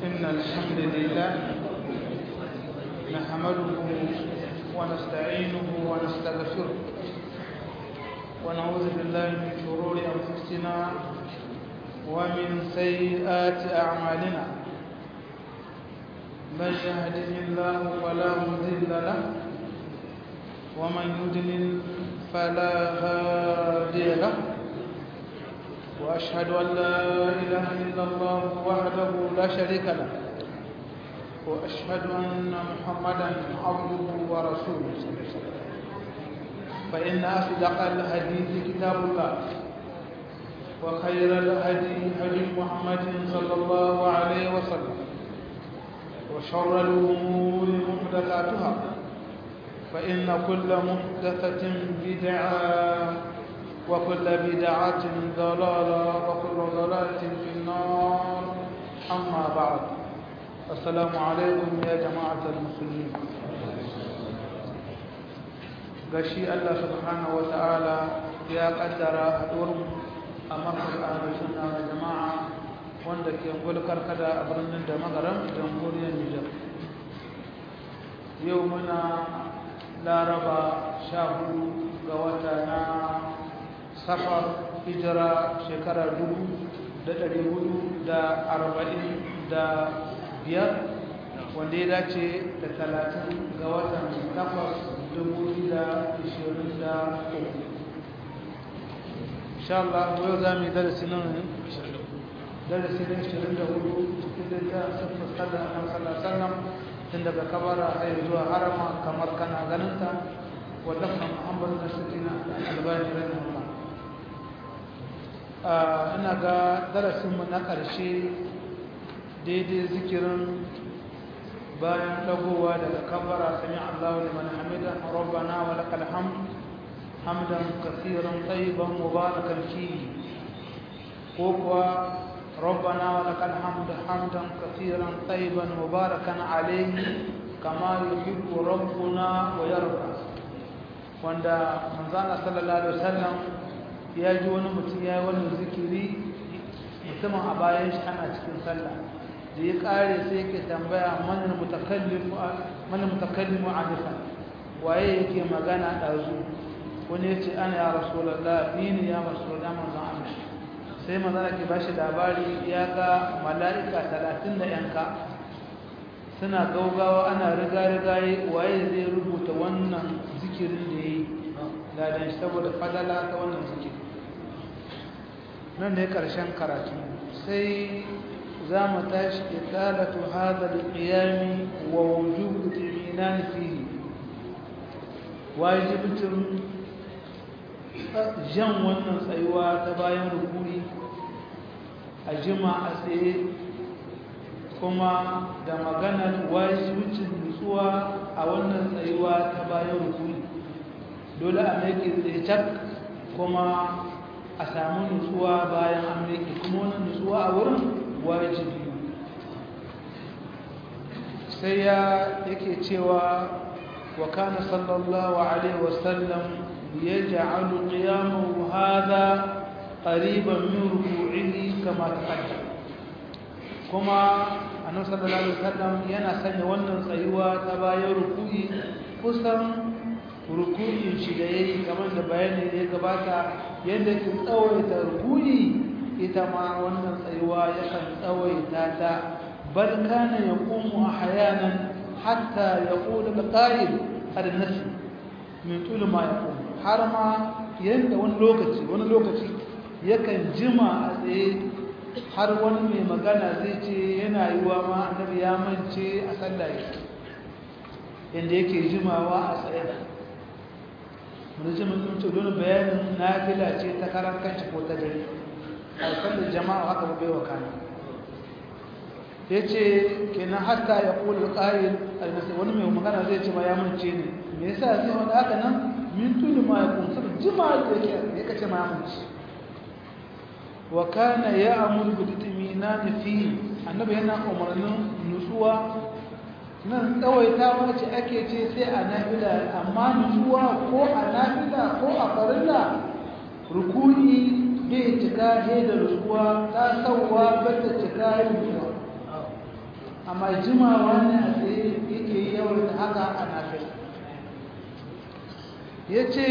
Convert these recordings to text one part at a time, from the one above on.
إن الحمد لله نحمده ونستعينه ونستغفره ونعوذ بالله من شرور أنفسنا ومن سيئات أعمالنا من يهده الله فلا مضل له ومن يضلل فلا هادي له وأشهد أن لا إله إلا الله وحده لا شريك له وأشهد أن محمدا عبده ورسوله فإن أصدق الحديث كتاب الله وخير الهدي هدي محمد صلى الله عليه وسلم وشر الأمور محدثاتها فإن كل محدثة بدعة وكل بدعة ضلالة وكل ضلالة في النار أما بعد السلام عليكم يا جماعة المسلمين gashi Allah subhanahu wata'ala ya kaddara haɗuwar a makar ahlu sunna wa jama'a wanda ke gulkar kada a birnin da magaram jamhuriyar Nijar yau muna laraba sha hudu ga wata na safar hijira shekara dubu da ɗari hudu da arba'in da biyar wanda ya dace da talatin ga watan takwas dubu da ishirin da uku insha Allah yau za mu yi darasi nan darasi na ishirin da hudu cikin da ta sassa sallar annabi sallallahu alaihi wasallam tun daga kabara har zuwa harama kamar kana ganinta wadda Muhammad da Sakina albani rahimahullah ina ga darasinmu na ƙarshe daidai zikirin bayan dagowa daga kabara sami Allahu liman hamida rabbana wa lakal hamd hamdan kaseeran tayyiban mubarakan fihi ko kuwa ربنا ولك الحمد حمدا كثيرا طيبا مباركا عليه كما يحب ربنا ويرضى wanda manzana sallallahu alaihi wasallam ya ji wani mutum ya yi wani zikiri mutumin a bayan shi ana cikin sallah da ya kare sai yake tambaya mana mutakallimu mana mutakallimu anifa waye yake magana dazu wani ya ce ana ya rasulullah ni ne ya rasulullah manzon Allah sai manzana ke bashi labari ya ga mala'ika 30 da yanka suna gaugawa ana riga-rigaye waye zai rubuta wannan zikirin da ya yi ladan shi saboda fadala ta wannan zikiri nan ne ƙarshen karatu sai za mu tashi italatu hada alqiyami wa wujubu timinan fihi wajibcin jan wannan tsayuwa ta bayan rukuni a jima a tsaye kuma da maganar wajibcin nutsuwa a wannan tsayuwa ta bayan rukuni dole a mai tsaye kuma a samu nutsuwa bayan an mai kuma wannan nutsuwa a wurin wajibi sai ya yake cewa wa kana sallallahu alaihi wasallam yaj'alu qiyamahu hadha qariban min ruku'ihi kama taqaddama kuma annabi sallallahu alaihi wasallam yana sanya wannan tsayuwa ta bayan ruku'i kusan ruku'in shi da yayi kamar da bayani ya gabata yadda ke tsawaita ruku'i ita ma wannan tsayuwa yakan tsawaita ta bal kana yaqumu ahyanan hatta yaqulu al-qa'il al-nas min tul ma yaqum har ma yanda wani lokaci wani lokaci yakan jima a tsaye har wani mai magana zai ce yana yi wa ma annabi ya mance a sallah yadda yake jimawa a tsaye wani jimin sun ce don bayanin na fila ce ta karan kanci ko ta dare a sallar jama'a haka ba baiwa kana ya ce kenan hatta ya kula ƙarin almasai wani mai magana zai ce ma ya mance ne me yasa zai wani haka nan min tuni ma ya kunsa jima'a da yake ya kace ma ya mance wa kana ya'muru bi titminan fi annabi yana umarnin nutsuwa nan tsawaitawa ce ake ce sai a nafila amma nutsuwa ko a nafila ko a farilla rukuni bai cika he da nutsuwa ta sauwa ba ta cika he da nutsuwa amma jimawa ne a tsaye yake yawan da haka a nafila ya ce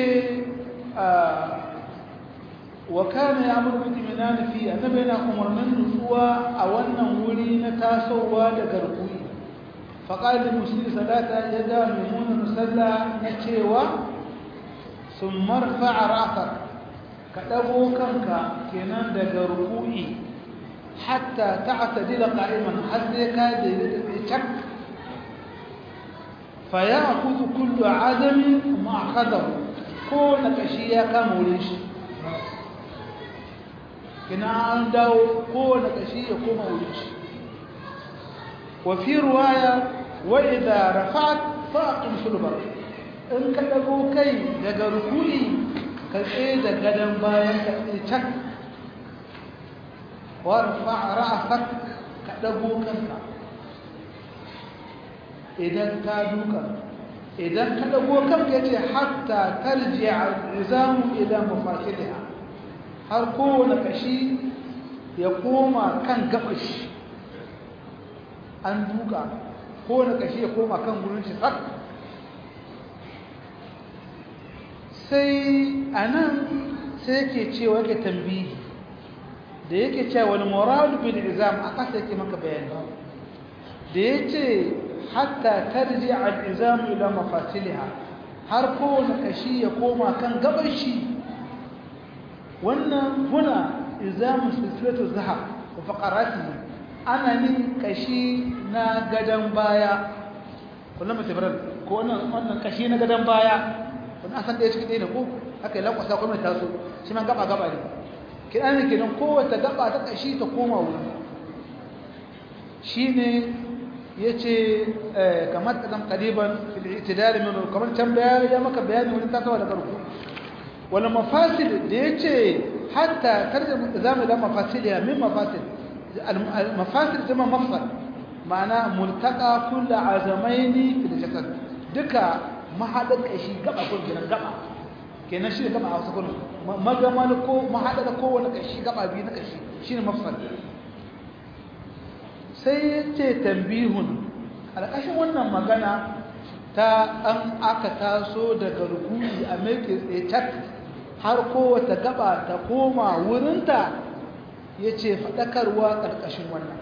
wa kana ya amur mutum yana nufi annabi yana umarnin nutsuwa a wannan wuri na tasowa da garkuwi faƙalin musulmi salata ya ga mummunan musalla na cewa sun marfa a rafar ka ɗago kanka kenan daga ruku'i hatta ta atadila ƙa'iman har sai ka daidaita cak fa ya kuzu kullu adamin ma'akadahu ko na ƙashi ya kama wurin shi kina an dawo ko na ƙashi ya koma wurin shi wa fi ruwaya wa idza rafa'at fa'qim sulbar in ka dago kai daga rukuni ka tsaye da gadan bayan ka tsaye cak warfa ra'sak ka dago kanka idan ka duka idan ka dago kanka yace hatta tarji'a izamu ila mafasiliha har kowane kashi ya koma kan gabashi an duka kowane kashi ya koma kan gurin shi sak sai anan sai yake cewa yake tambihi da yake cewa wani muradu bil izam a kasa yake maka bayani da yace hatta tarji al izam ila mafasiliha har kowane kashi ya koma kan gaban shi wannan huna izam silsilatu zahab wa faqaratihi ana ni kashi na gadan baya kullum mutabarar ko wannan wannan kashi na gadan baya wannan asan da ya cikin ne ko aka yi lankwasa kuma ta so shi man gaba gaba ne kidan ne kenan kowace gaba ta kashi ta koma wuri shine yace kamar kadan qadiban fil i'tidal min kamar can bayani ya maka bayani wani tasawa da farko wala mafasid da yace hatta tarjuma zamu da mafasid ya min mafasid المفاصل جمع مفصل معناه ملتقى كل عزمين في الجسد duka mahadar kashi gaba ko kenan gaba kenan shi gaba a wasu kullum magamal ko mahadar kowane kashi gaba biyu na kashi shine mafsal sai ce tambihun alƙashin wannan magana ta an aka taso daga rukuni a mai tsaye har kowace gaba ta koma wurinta ya ce faɗakarwa ƙarƙashin wannan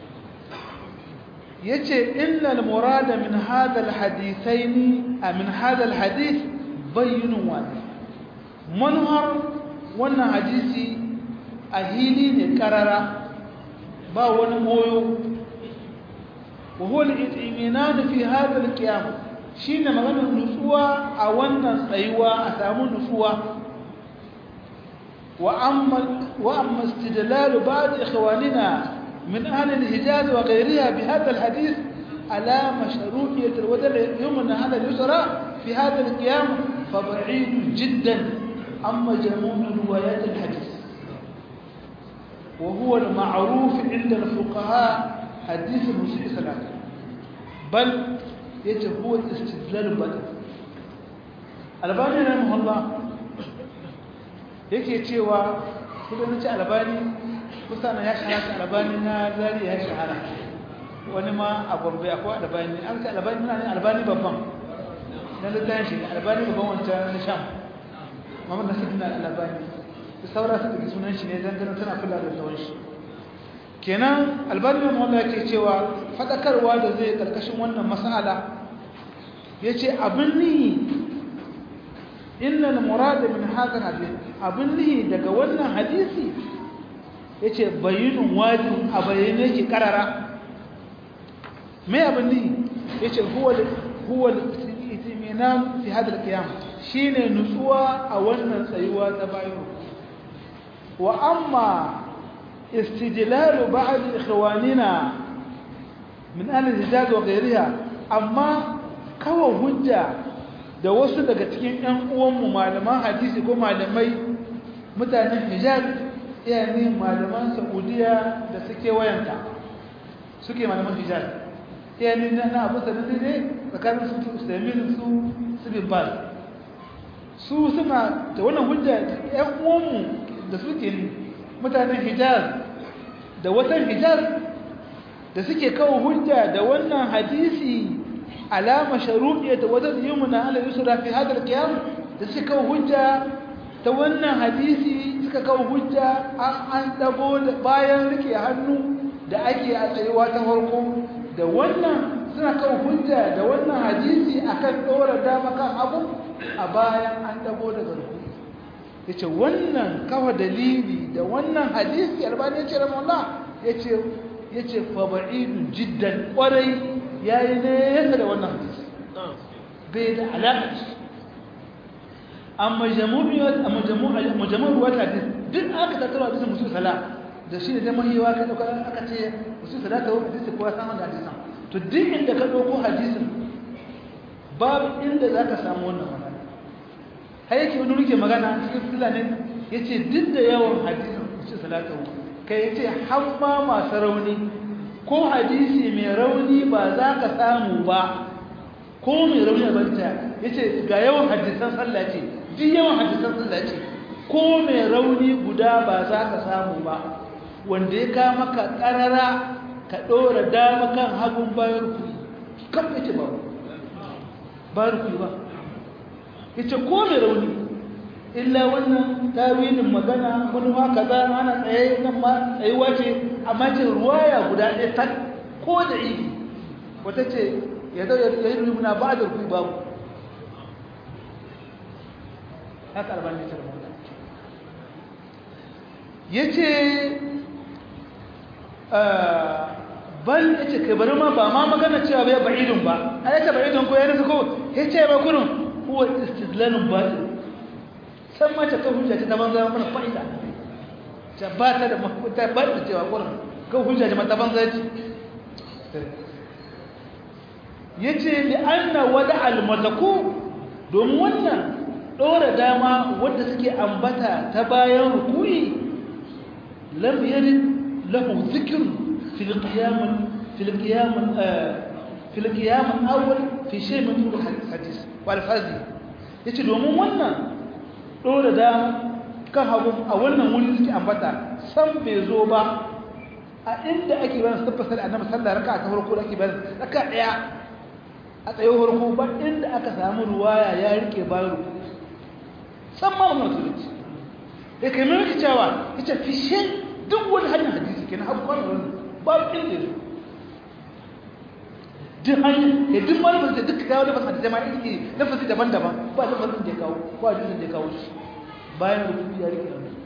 ya ce innal murada min hadal hadisai ni a min hadal hadis bayyinin wani manuhar wannan hadisi a hili ne ƙarara ba wani moyo wahol it'iminanu fi hadal qiyam shine maganar nutsuwa a wannan tsayuwa a samu nutsuwa وأما, وأما استدلال بعض إخواننا من أهل الحجاز وغيرها بهذا الحديث على مشروعية الودل يمنى على اليسرى في هذا القيام فبعيد جدا عن مجموع روايات الحديث وهو المعروف عند الفقهاء حديث المسيء ثلاثة بل يجب هو الاستدلال بدل الباني رحمه الله yake cewa kudin ci albani kusa ya shahara albani na zari ya shahara wani ma a gombe akwai albani an ce albani na ne albani babban na littafin shi albani babban wancan na sham mamman nasu dina albani da saura su ɗauki sunan shi ne don ganin tana kula da tsawon shi kenan albani mai wanda yake cewa faɗakarwa da zai ƙarƙashin wannan mas'ala ya ce abin ni inna al-murad min hadha hadith abin lihi daga wannan hadisi yace bayyinun wajin a bayyane yake karara me abin lihi yace huwa huwa al-itminan fi hadha al-qiyam shine nutsuwa a wannan tsayuwa ta bayo wa amma istidlal ba'd ikhwanina min ahli al-hijaz wa ghayriha amma kawo hujja da wasu daga cikin ‘yan uwanmu malaman hadisi ko malamai mutanen hijaz yani malaman saudiya da suke wayanta suke malaman hijaz yani na abu sanadi ne tsakanin su ustamin su su bin bal su suna da wannan hujja ‘yan uwanmu da suke mutanen hijaz da watan hijaz da suke kawo hujja da wannan hadisi alama sharuɗiya ta wajen yumna ala yusra fi hadal qiyam da suke kawo hujja ta wannan hadisi suka kawo hujja an an dago bayan rike hannu da ake a tsayuwa ta farko da wannan suna kawo hujja da wannan hadisi akan dora dama kan abu a bayan an dago daga ruku yace wannan kawa dalili da wannan hadisi albani yace rahimahullah yace yace fa ba'idun jiddan kwarai yayi ne yasa da wannan hadisi bai da alaƙa amma jamu'iyat amma jamu'a majmu'u wa hadis duk aka tattara hadisin musul sala da shi ne da mahiwa ka dauka aka ce musul sala ta hadisi ko san wannan hadisin to duk inda ka dauko hadisin babu inda zaka samu wannan magana har yake wani rike magana cikin filanin yace duk da yawan hadisin musul sala ta kai yace hamma masu rauni ko hadisi mai rauni ba za ka samu ba ko mai rauni a banta yace ga yawan hadisan sallah ce duk yawan hadisan sallah ce ko mai rauni guda ba za ka samu ba wanda ya ka maka karara ka ɗora dama kan hagun bayan rukuni kan yace ba bayan rukuni ba yace ko mai rauni illa wannan tawilin magana wani ma kaza ana tsaye nan ma tsayuwa ce amma ce ruwaya guda ɗaya tak ko da ibi wata ce ya zai ya yi rumuna ba da rukuni babu haka albani ta rubuta ya ce bal ya ce kai bari ma ba ma magana cewa bai ba'idun ba a yake ba'idun ko ya nufi ko ya ce ba kurin kuwa istidlalin baɗin san mace kan hujja ta banza mana fa'ida ta ba ta da mafuta ba ta cewa kurin kan hujja ta banza ce ya ce li'anna wada almazaku domin wannan ɗora dama wadda suke ambata ta bayan rukuni lam yarid lahu zikr fil qiyam fil qiyam fil qiyam awwal fi shay min turuq hadis wal fazi yace domin wannan ɗora dama kan hagu a wannan wuri suke ambata san bai zo ba a inda ake bayan tabbasar annabi sallallahu raka'a ta farko da ake bayan raka'a daya a tsaye farko ba inda aka samu ruwaya ya rike bayan ruku san ma wannan musulunci da kai mai cewa ita fishe duk wani hanyar hadisi kenan abu kwana wani babu inda ya duk hanyar ya duk wani masu duk kawo da masu hadisai ma iri lafazi daban-daban ba lafazin da ya kawo ba hadisin da ya kawo shi bayan ruku ya rike hannu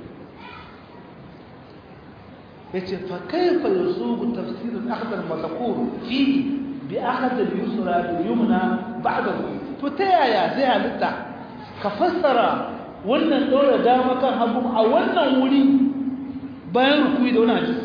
ya ce fa kaifa yasubu tafsirin akhdar mazakur fihi bi akhadha al-yusra bil yumna ba'dahu to ta yaya zai halitta ka fassara wannan dora dama kan hagu a wannan wuri bayan rukui da wani hadisi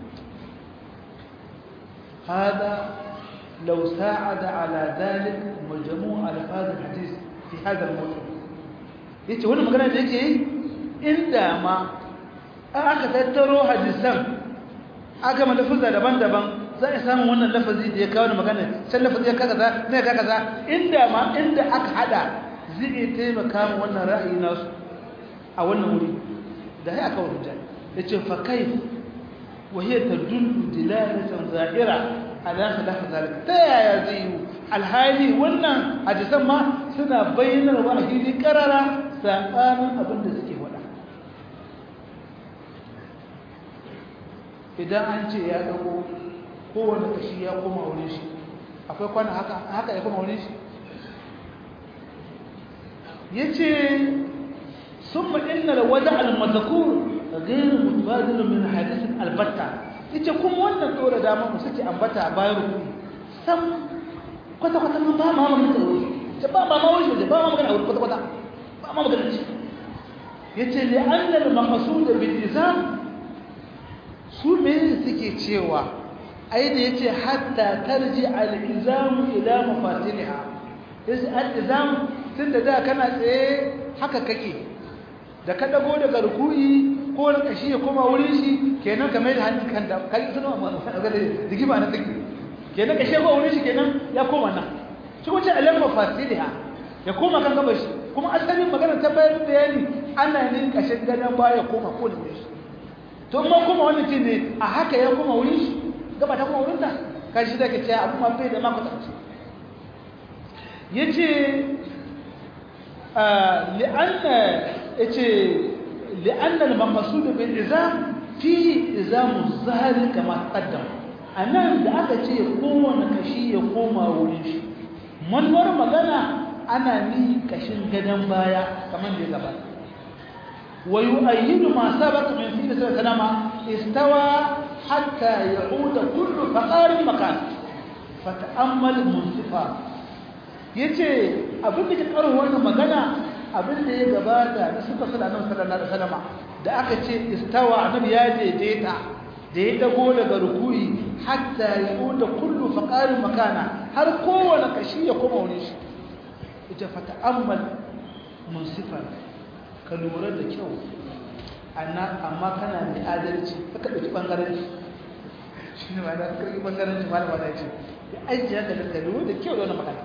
hada law sa'ada ala dhalik majmu' alfaz al-hadith fi hada al-mawdu' yace wannan magana da yake inda ma aka tattaro hadisan aka malafuza daban-daban za a samu wannan lafazi da ya kawo da magana can lafazi ya kaza ne ka kaza inda ma inda aka hada zai taimaka mu wannan ra'ayi nasu a wannan wuri da sai aka wuce yace fa kayf wa hiya tadullu dilalatan zahira ala khilaf zalika ta yaya zai yi alhali wannan hadisan ma suna bayyanar wa hili karara sabanin abin da suke wada idan an ce ya dago kowane kashi ya koma wurin shi akwai kwana haka haka ya koma wurin shi yace summa inna alwada almadhkur ghayr mutbadil min hadith albatta yace kuma wannan dora dama mu suke ambata bayan ruku sam kwata kwata mun ba ma magana wuri ce ba ba ma wuri ba ma magana wuri kwata kwata ba ma magana ce yace li anna almaqsud bil izam su me suke cewa ai da yace hatta tarji al-izam ila mafatiliha yace al-izam tunda da kana tsaye haka kake da ka dago daga ruku'i ko da kashi ya koma wurin shi kenan ka mai da hannun kan da kai suna magana digima na tsiki kenan kashi ya koma wurin shi kenan ya koma nan shi wace al mafatiliha ya koma kan gaba shi kuma asalin magana ta bayar bayani ana ne kashin gadon baya koma ko da wurin shi to amma kuma wannan ce ne a haka ya koma wurin shi gaba ta kuma wurinta kan shi zaka ce abu ma bai da ma kwatanci yace li'anna yace li'anna al-maqsud bil izam fi izam az-zahr kama qaddam anan da aka ce kowanne kashi ya koma wurin shi manwar magana ana ni kashin gadan baya kamar da ya gabata ويؤيد ما سبق من فيه صلى الله عليه وسلم استوى حتى يعود كل فقار مكان فتأمل منصفا yace abin da ke karo wannan magana abin da ya gabata da suka sala nan sallallahu alaihi wasallam da aka ce istawa annabi ya daidaita da ya dago daga rukuyi hatta yuda kullu faqarin makana har kowane kashi ya koma wurin shi ita fata'ammal munsifan ka lura da kyau amma kana da adalci ka ɗauki ɓangaranci shi ne ma da ka ɗauki ɓangaranci malama da ce ya aiki haka da lura da kyau da wani magana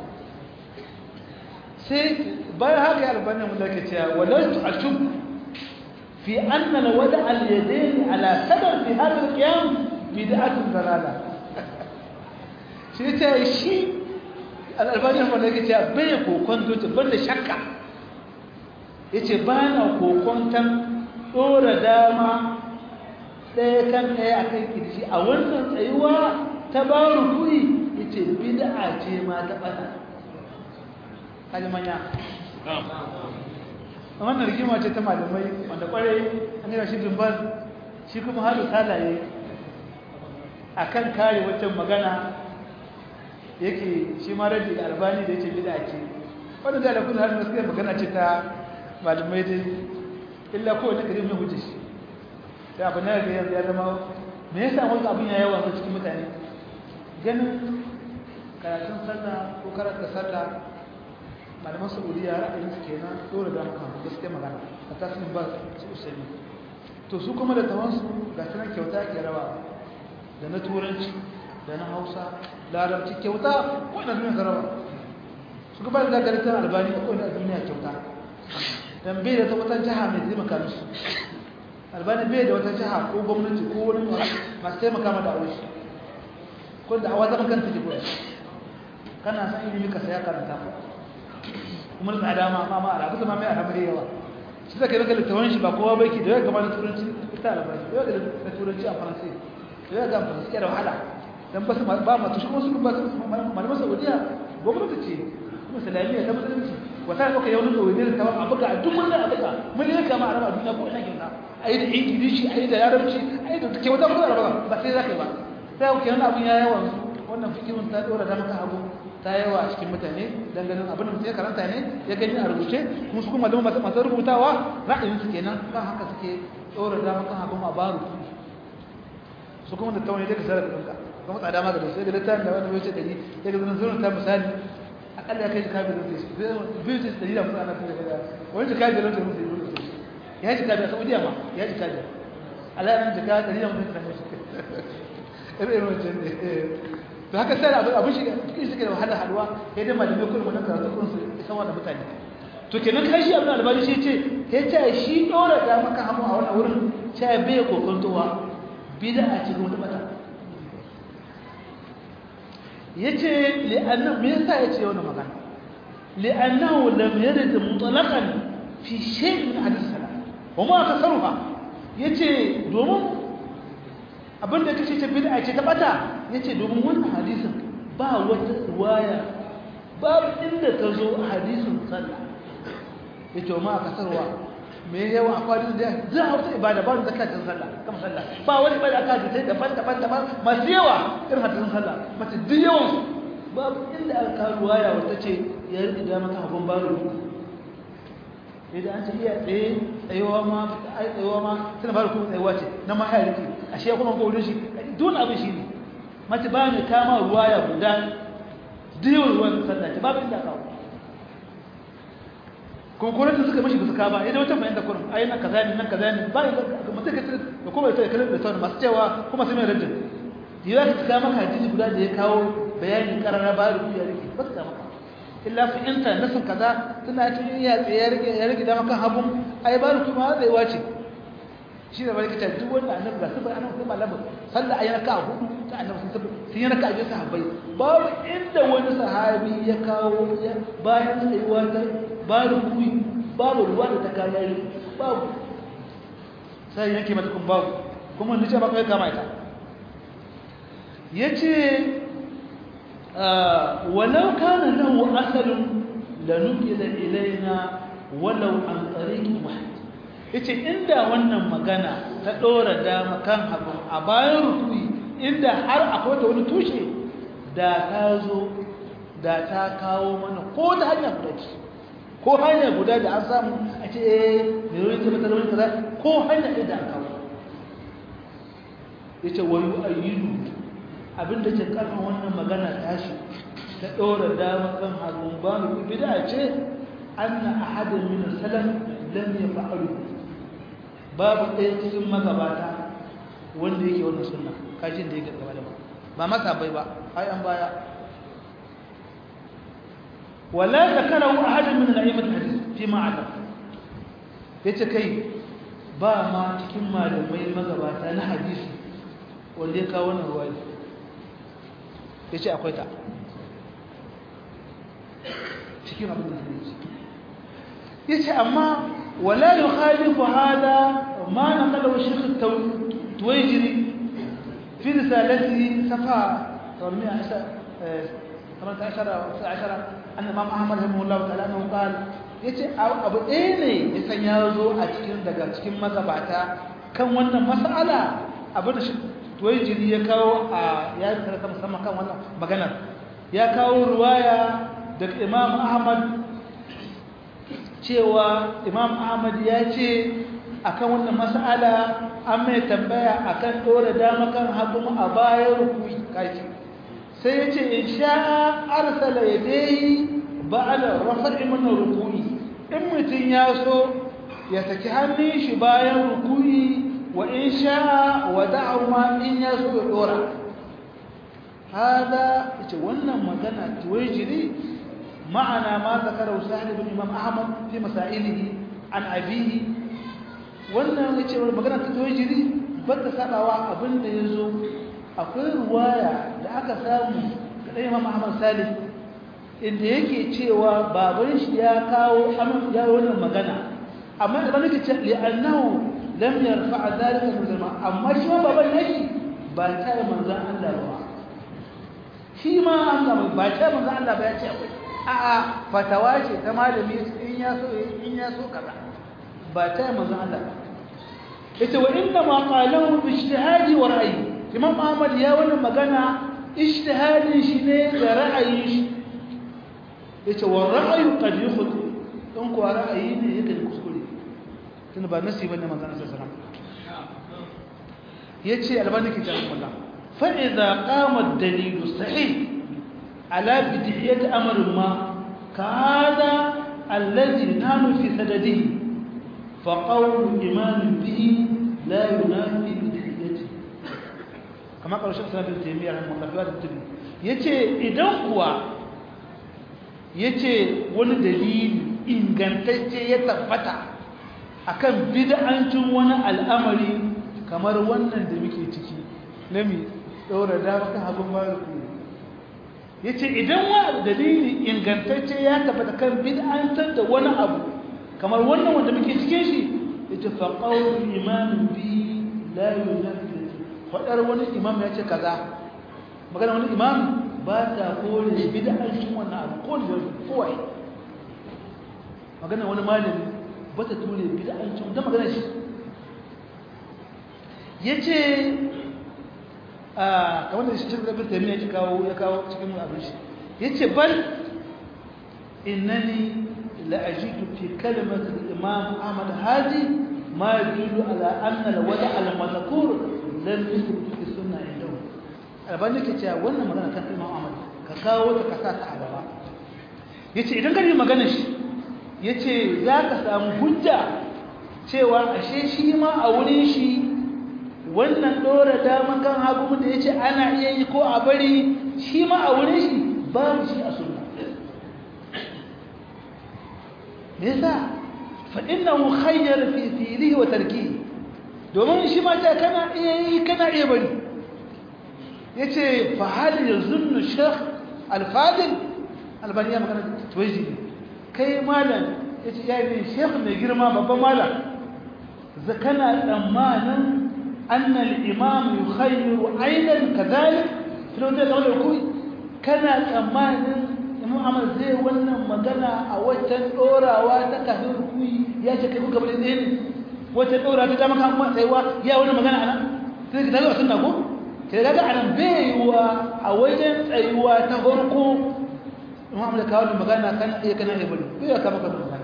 sai bayan haka ya albani mu da ke cewa walau tu ashub fi anna la wada al yadayn ala sadar fi hadha al qiyam bid'atun dalala shi ta shi al albani mu da ke cewa bai kokon dote banda shakka ya ce ba na kokontan ɗora dama ɗaya kan ɗaya a kan ƙirji a wannan tsayuwa ta ba rukuri ya ce bida'a ce ma ta ɓata kalimanya a wannan rigima ce ta malamai wanda ƙwarai an yi shi zumbar shi kuma halu talaye a kan kare waccan magana yake shi ma rabi da albani da ya ce bida'a ce wadda da alakun har nasu magana ce ta malamai dai illa kowane kare mai hujji shi sai abu na da yanzu ya zama me yasa wani abin ya yawa cikin mutane ganin karatun sallah ko karanta sallah malaman saudiya ra'ayin su kenan dole da muka gaskiya magana a tasirin ba su usani to su kuma da tawansu ga sanar kyauta ke rawa da na turanci da na hausa larabci kyauta ko na duniya rawa su kuma da zagaritar albani ko na duniya kyauta dan bai da ta wata jiha mai taimaka musu albani bai da wata jiha ko gwamnati ko wani masu taimaka ma da aure shi ko da awa zaman kanta ke kuwa kana san ilimi ka saya karanta ko kuma da tsada ma ma ala kusa ma mai ala mai yawa shi zaka rika littafin shi ba kowa bai ki da ya gaba da turanci ita albani da ya da turanci a faransa da ya ga faransa ke da wahala dan ba su ba ma tushe kuma su ba su malaman saudiya gwamnati ce kuma islamiyya ta musulunci wata ɗauka yau nuna wani ta a buga a duk wani a buga mun yi kama a raba duniya ko ina kyauta a yi da ingilishi a yi da yarabci a yi da kyauta ko a raba ba sai za ka yi ba sai ku kenan abin ya yawa wannan fikirun ta ɗora da maka abu ta yawa a cikin mutane dan ganin abin da mutum ya karanta ne ya gani a rubuce kuma su kuma masu masu rubutawa ra'ayinsu kenan kan haka suke ɗora da maka abin a baro su kuma da tauni daga sarar ɗinka kuma tsada ma ga da sai da littafin da wani wuce ɗari ya ga zanen zuwa ta misali akalla ya kai shi kabirin da shi biyu ce dalila musu ana kuma da wani jika biyar da musu yi da ya jika biyar saudiya ma ya jika biyar alayanin jika dalila musu da shi irin wancan ne to haka sai abin abin shi cikin shi da wahala halwa ya dai malamai kullum wannan karatu kun su isa wannan mutane to kenan kai shi abin albani shi ce ya ce shi dora da maka hamu a wannan wurin sai bai kokontowa bid'a ce kuma ta bata yace li'anna me yasa yace wannan magana li'annahu lam yarid mutlaqan fi shay' min hadith salam wa ma kasaruha yace domin abinda kace ta bid'a ce ta bata yace domin wannan hadisin ba wata riwaya babu inda ta zo a hadisin sallah yace ma kasarwa me yawa akwai hadisin da za a wata ibada ba da zakatin sallah kama sallah ba wani ibada aka ji sai daban daban daban masu yawa irin hadisin sallah mace duk yawan babu inda aka kawo riwaya wata ce ya rike da maka abun baro idan an ce iya tsaye tsayewa ma ai tsayewa ma tana fara kuma tsayewa ce na ma ya rike ashe kuma ko wurin shi dole abin shi ne mace ba ne kama ruwa ya guda diyon ruwan sallah ce babu inda kawo kuma ko da suka mashi ba su ka ba idan wata fahimta kurum ai nan kaza ne nan kaza ne ba mutum ka tsira da kuma ita kallon da sauran masu cewa kuma sai mai rajin yiwa ka tsaka maka hadisi guda da ya kawo bayani karara ba da ya rike ba su ka maka illa fi inta nasin kaza tana tun ya tsaye ya rike ya rike da maka habun ai ba da kuma zai wace shi da bari kace duk wanda annabi ga sabai annabi sai malamu sallah ayi raka hudu ta annabi sun sabai sun yi raka a bisa sahabbai babu inda wani sahabi ya kawo bayan tsayuwa ta babu kuyi babu ruwa da ta kawo babu sai yake mata kun babu kuma ni ce ba kai kama ita yace walau kana lahu asalun lanukila ilaina walau an tariqi wahid yace inda wannan magana ta dora dama kan hagu a bayan rukui inda har akwai ta wani tushe da ta zo da ta kawo mana ko ta hanya guda ce ko hanya guda da an samu a ce eh me wani ce mata wani kaza ko hanya ɗaya da an kawo yace wa yu'ayyidu abinda ke karfin wannan magana tashi ta dora dama kan hagu ba mu bid'a ce anna ahadan min salaf lam yaf'alu babu ɗaya cikin magabata wanda yake wannan sunna kajin da yake gaba da ba ba masa bai ba ai an baya wala zakarahu ahad min al-a'immat hadith fi ma adam yace kai ba ma cikin malamai magabata na hadisi wanda ya kawo wannan ruwaya yace akwai ta cikin abin da yake yace amma ولا يخالف هذا ما نقله الشيخ التويجري في رسالته صفحة 18 أن الإمام أحمد رحمه الله تعالى أنه قال yace abu ɗaya ne ya san ya zo a cikin daga cikin magabata kan wannan mas'ala abu da tuwaijiri ya kawo a ya karanta musamman kan wannan maganar ya kawo ruwaya daga imam ahmad cewa imam ahmad ya ce akan wannan mas'ala an mai tambaya akan dora dama kan hagu a bayan rukui kaji sai ya ce in sha'a arsala yadayhi ba'da rafa'i min rukui in mutun ya so ya saki hannun shi bayan rukui wa in sha'a wada'u ma in ya so ya dora hada ita wannan magana tuwajiri ma'ana ma zakara sahih ibn imam ahmad fi masailihi an abihi wannan yace magana ta tuwajiri bata sabawa abinda yazo akwai ruwaya da aka samu da imam ahmad salih inda yake cewa baban shi ya kawo ya wannan magana amma idan nake ce li annahu lam yarfa dhalika min amma shi baban nashi ba ta manzon Allah ba shi ma Allah ba ta manzon Allah ba ya ce akwai a'a fatawa ce ta malami in ya so in ya so kaza ba ta manzon Allah ba yace wa inna ma qalahu bi ijtihadi wa ra'yi imam Ahmad ya wannan magana ijtihadin shi ne da ra'ayin shi yace wa ra'yu qad yukhti don ko ra'ayi ne yake kuskure tun ba nasi bane manzon Allah sallallahu alaihi wasallam yace albani ke cewa Allah fa idza qama ad-dalil sahih على بدعية أمر ما كهذا الذي نحن في سدده فقول إيمان به لا ينافي بدعيته كما قال الشيخ سلام بن تيمية رحمه الله في هذا التبني yace idan kuwa yace wani dalili ingantacce ya tabbata akan bid'ancin wani al'amari kamar wannan da muke ciki na mi daura da kan abin bayan ya ce idan wa dalili ingantacce ya tabbata kan bid'antar da wani abu kamar wannan wanda muke cikin shi ya ce faƙaunin imanin bi layu na faɗar wani imam ya ce kaza magana wani imam ba ta kore bid'ancin wannan abu ko da kowai magana wani malami ba ta ture bid'ancin da magana shi ya ce kamar da shi cikin abin taimiyya ya kawo ya kawo cikin abin shi ya ce bal innani la'ajidu fi kalimat imam ahmad haji ma yadullu ala anna al-wada' al-madhkur lam yakun fi sunna indahu albani ke cewa wannan magana kan imam ahmad ka kawo ta kasa ta a gaba yace idan ka yi magana shi yace za ka samu hujja cewa ashe shi ma a wurin shi wannan dora dama kan hagu da yace ana iya yi ko a bari shi ma a wurin shi babu shi a sunna me yasa fa innahu khayyara fi fi'lihi wa tarkihi domin shi ma ta kana iya yi kana iya bari ya ce fahali ya zunnu shek alfadil albani ya magana tuwaji ne kai malam ya ce ya yi shek mai girma babban malam zakana tsammanin annal imam yukhayyiru aidan kadhalik filon da kamar rukui kana tsammanin imam Ahmad zai wannan magana a waccan dorawa ta kafin rukui ya ce kai kuka bari ne waccan dorawa ta dama kan kuma tsayuwa ya wannan magana anan sai ka daga sunna ko kai daga anan bai wa a wajen tsayuwa ta farko imam Ahmad kawo magana kan iya kana iya bari bai ya kama kan magana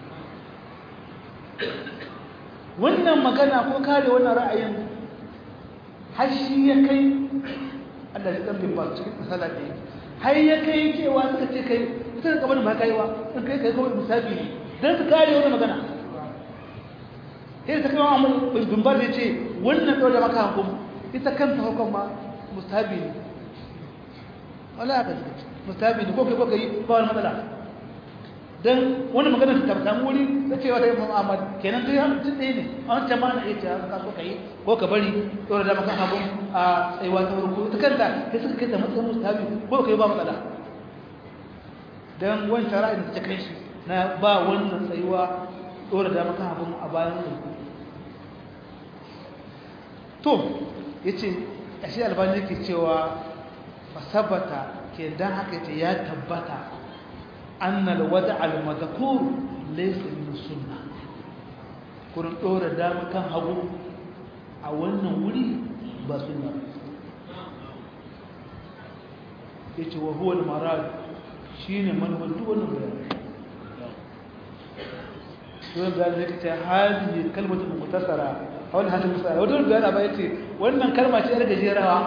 wannan magana ko kare wannan ra'ayin har shi ya kai Allah ya dan bimba cikin misala da har ya kai cewa suka ce kai suka gaban ma kaiwa in kai kai kawai musabi ne dan su kare wannan magana sai ta kawo amma bimba da ce wannan dole maka hukum ita kanta hukum ma musabi ne wala ka musabi ne ko kai ko kai ba wani matsala dan wani magana ta samu wuri ta cewa da Imam Ahmad kenan dai har tun ne an ta ma na iya cewa ka so kai ko ka bari dole da maka abun a tsayuwa ta farko ta kanta sai suka kai ta matsayin mustahabi ko kai ba matsala dan wancan ra'ayin da ta kai shi na ba wannan tsayuwa dole da maka abun a bayan farko to yace ashe albani yake cewa fasabata ke dan haka yace ya tabbata أن الودع المذكور ليس من السنة كون دور دام كان هغو a wannan wuri ba sunna yace wa huwa al-marad shine manhaj duk wannan bayani don ga ne kace hadi kalmatu mukhtasara hawal hadin misali wato ga ba yace wannan kalma ce yar gajerawa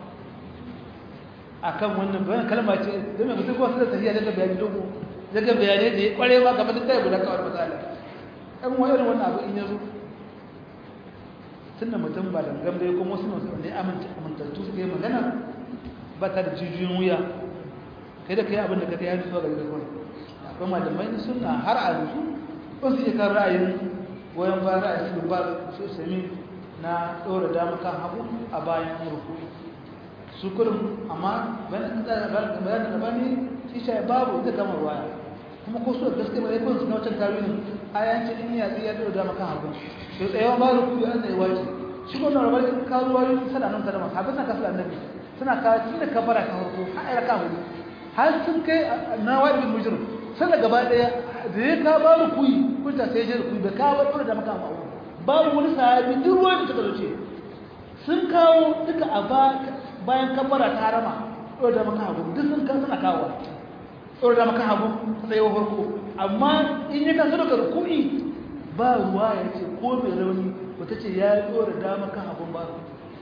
akan wannan bayan kalma ce don mai mutum kowa su da tafiya daga bayani dogo daga bayanai da ya kware ba kamar da ta guda kawar matsala ɗan wayar wannan abu in yazo tunda mutum ba da gambe kuma wasu masu ne amintattu suka yi magana ba ta da jijiyoyin wuya kai da kai abin da ka kai hannu zuwa gari da kawai akwai malamai na suna har a yanzu wasu iya kan ra'ayin goyon bayan ra'ayin su ba su sami na ɗora dama kan hagu a bayan rukuni su kurin amma bayan da bani shi shi babu ita kamar waya kuma ko su da gaske mai kun suna wancan tarihin ayancin in ya zai ya dora dama kan hagu to tsayawan ba da kuyi an tsaye wace shi ko na rabar karuwa yin sana nan sana masu habin na kasu annabi suna kawo tun da kabara ta farko har ayyar ka hudu har sun kai na wadi bin mujrim sana gaba daya da ya ka ba rukuyi kunta sai je rukuyi da ka ba dora dama kan hagu babu wani sahabi duk ruwan da suka zoce sun kawo duka a bayan kabara ta harama dora dama kan hagu duk sun kan suna kawo tsoro da maka hagu tsaye farko amma in yi kansu daga rukuni ba ruwa ya ce ko mai rauni wata ce ya yi tsoro da maka hagun ba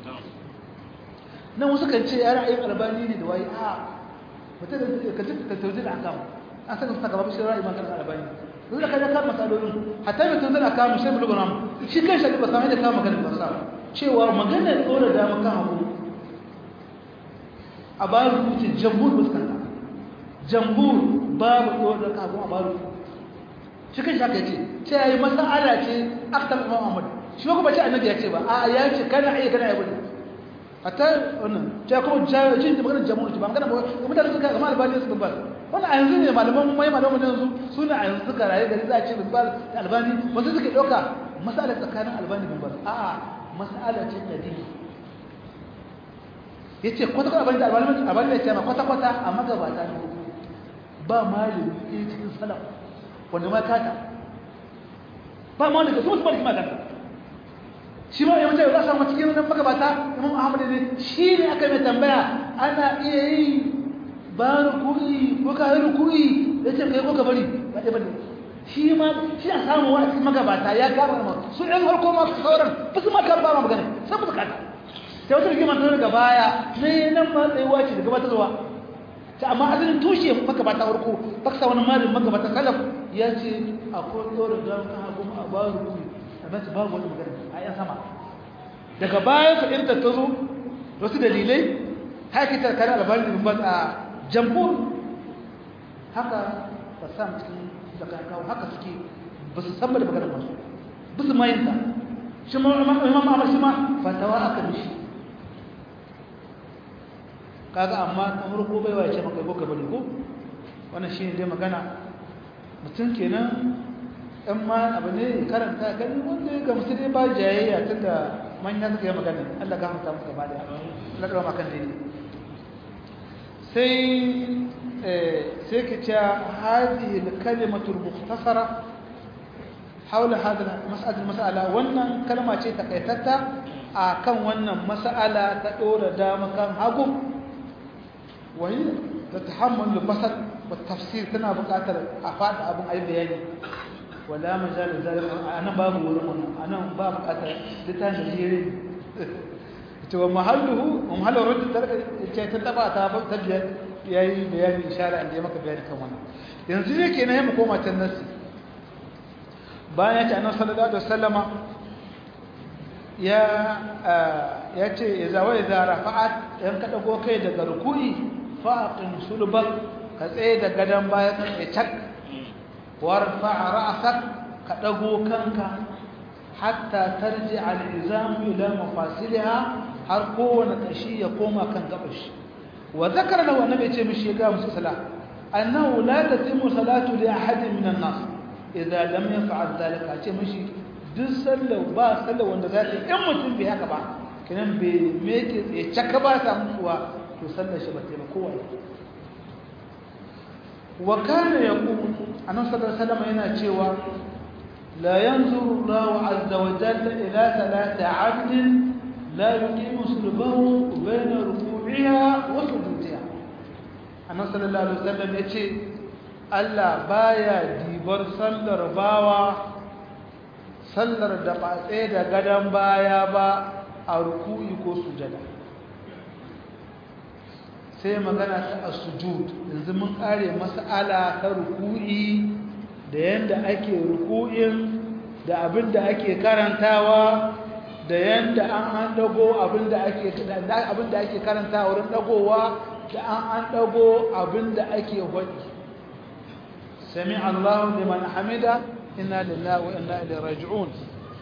nan wasu kan ce ya ra'ayin albani ne da waye a wata da ka ji ka tauji da aka an saka su gaba shi ra'ayi maganar albani zai da kaje kan masalolin hatta mai tauji da aka mu shi buluguna shi kai shi ba san da ka maganar ba sa cewa maganar tsoro da maka hagu a bayan rubutun jamhur fuskanta jambur babu ɗora da kafin a baru shi kan shaka ce ce ya yi masa'ala ce aktar imam ahmad shi ba kuma ce annabi ya ce ba a ya ce kana iya kana iya bane a ta wannan ce kuma jin da maganar jamhur ce ba magana ba ga mutane suka gama albani su ba wannan a yanzu ne malaman mai malaman yanzu su ne a yanzu suka rayu gari za a ce bin ba da albani wasu suke ɗauka masa'ala tsakanin albani bin ba a'a masa'ala ce ɗari ya ce kwata-kwata albani da albani ya ce ma kwata-kwata a magabata ne ba malami ɗaya cikin salaf wanda ma kata ba ma wanda ka su musu ma kata shi ma yawanci yau za a samu cikin nan magabata imam ahmad ne shi ne aka mai tambaya ana iya yi ba rukuri ko ka yi rukuri ya ce kai ko ka bari ba ɗaya bane shi ma shi a samu wa cikin magabata ya kama ma su ɗan farko ma sauran ba su ma kama ba ma magana sai musu kata sai wata rigima ta daga baya ne nan ma tsayuwa ce daga bata zuwa ta amma asalin tushe magabata farko baksa wani malin magabata salaf ya ce akwai tsoron da kan hagu a ba rukuni amma su babu wani magana a yan sama daga baya fahimtar ta zo wasu dalilai hakitar kare albarin da ba a jamhur haka ba sa cikin da kawo haka suke ba su san da maganar masu ba su mayinta shi ma imam Ahmad shi ma fatawa aka mishi kaga amma na farko bai wace maka ko ka bari ko wannan shine dai magana mutum kenan ɗan ma abu ne karanta gani wanda ya gamsu dai ba jayayya tunda manya suka yi magana Allah ga mutum gaba da Allah ga makan dai sai sai ka ce hadhihi al-kalimatu al-mukhtasara حول هذا المسألة المسألة wannan kalma ce takaitatta akan wannan mas'ala ta dora dama kan hagu wani da tahammul basar wa tafsir tana buƙatar a fada abin ayi bayani wala majal zalika anan babu wurin wannan anan ba buƙatar litan da jere to mahalluhu mahallu rudd tarka ce ta taba ta ta biyar yayi bayani ishara inda maka bayani kan wannan yanzu ne kenan mu koma can nasi bayan ya ce annabi sallallahu alaihi wasallama ya ya ce idza wa idza rafa'at yan ka dago kai daga ruku'i fa'aqim sulbak ka tsaye da gadan baya ka tsaye cak warfa ra'sak ka dago kanka hatta tarji al-izam ila mafasiliha har kowane kashi ya koma kan gabashi wa zakara lahu annabi ya ce mishi ga musu sala annahu la tatimu salatu li ahadin min an-nas idza lam yaf'al zalika ce mishi duk sallar ba sallar wanda za ta yi in mutum bai haka ba kinan bai meke tsaye caka ba ta mutuwa to sallar shi ba ta yi ba kowa wa kana yaqul annabi sallallahu alaihi wasallam yana cewa la yanzuru Allahu azza wa jalla ila salati 'abdin la yuqimu sulbahu bayna ruku'iha wa sujudiha annabi sallallahu alaihi wasallam yace Allah baya dibar sallar bawa sallar da ba tsaye da gadon baya ba a ruku'i ko sujada sai magana ta as-sujud yanzu mun kare mas'ala ta ruku'i da yanda ake ruku'in da abinda ake karantawa da yanda an an dago abinda ake abinda ake karantawa wurin dagowa da an an dago abinda ake hodi سمع الله لمن حمده إنا لله وإنا إليه راجعون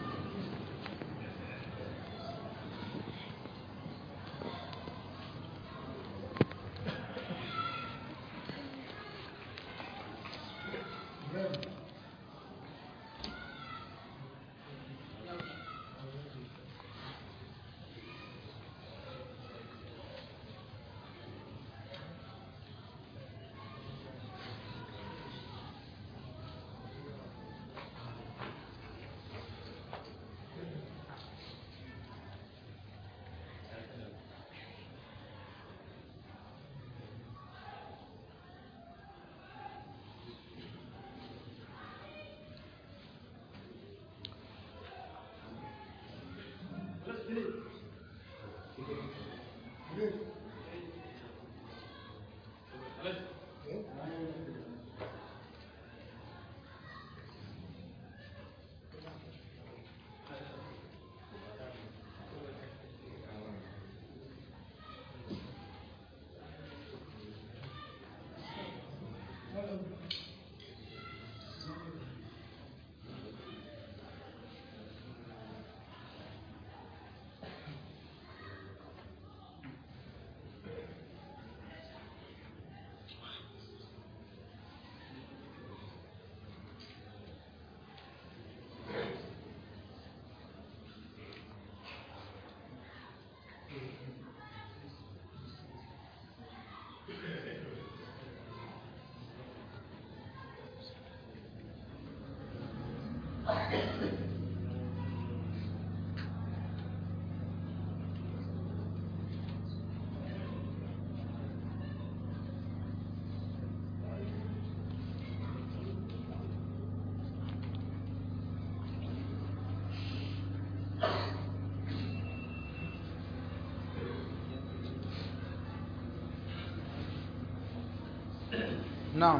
na'am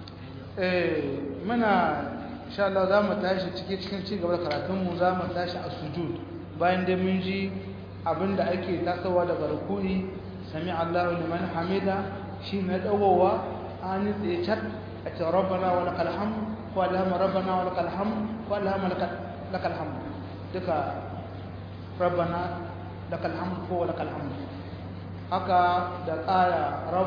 eh muna insha Allah za mu tashi cikin cikin ci gaba da karatun mu za mu tashi a sujud bayan da mun ji abinda ake tasowa daga ruku'i sami Allahu liman hamida shi na dawowa an tsaye chat a ce rabbana wa lakal hamd ko allahumma rabbana wa lakal hamd ko allahumma lakal hamd duka rabbana lakal hamd ko lakal hamd haka da ƙara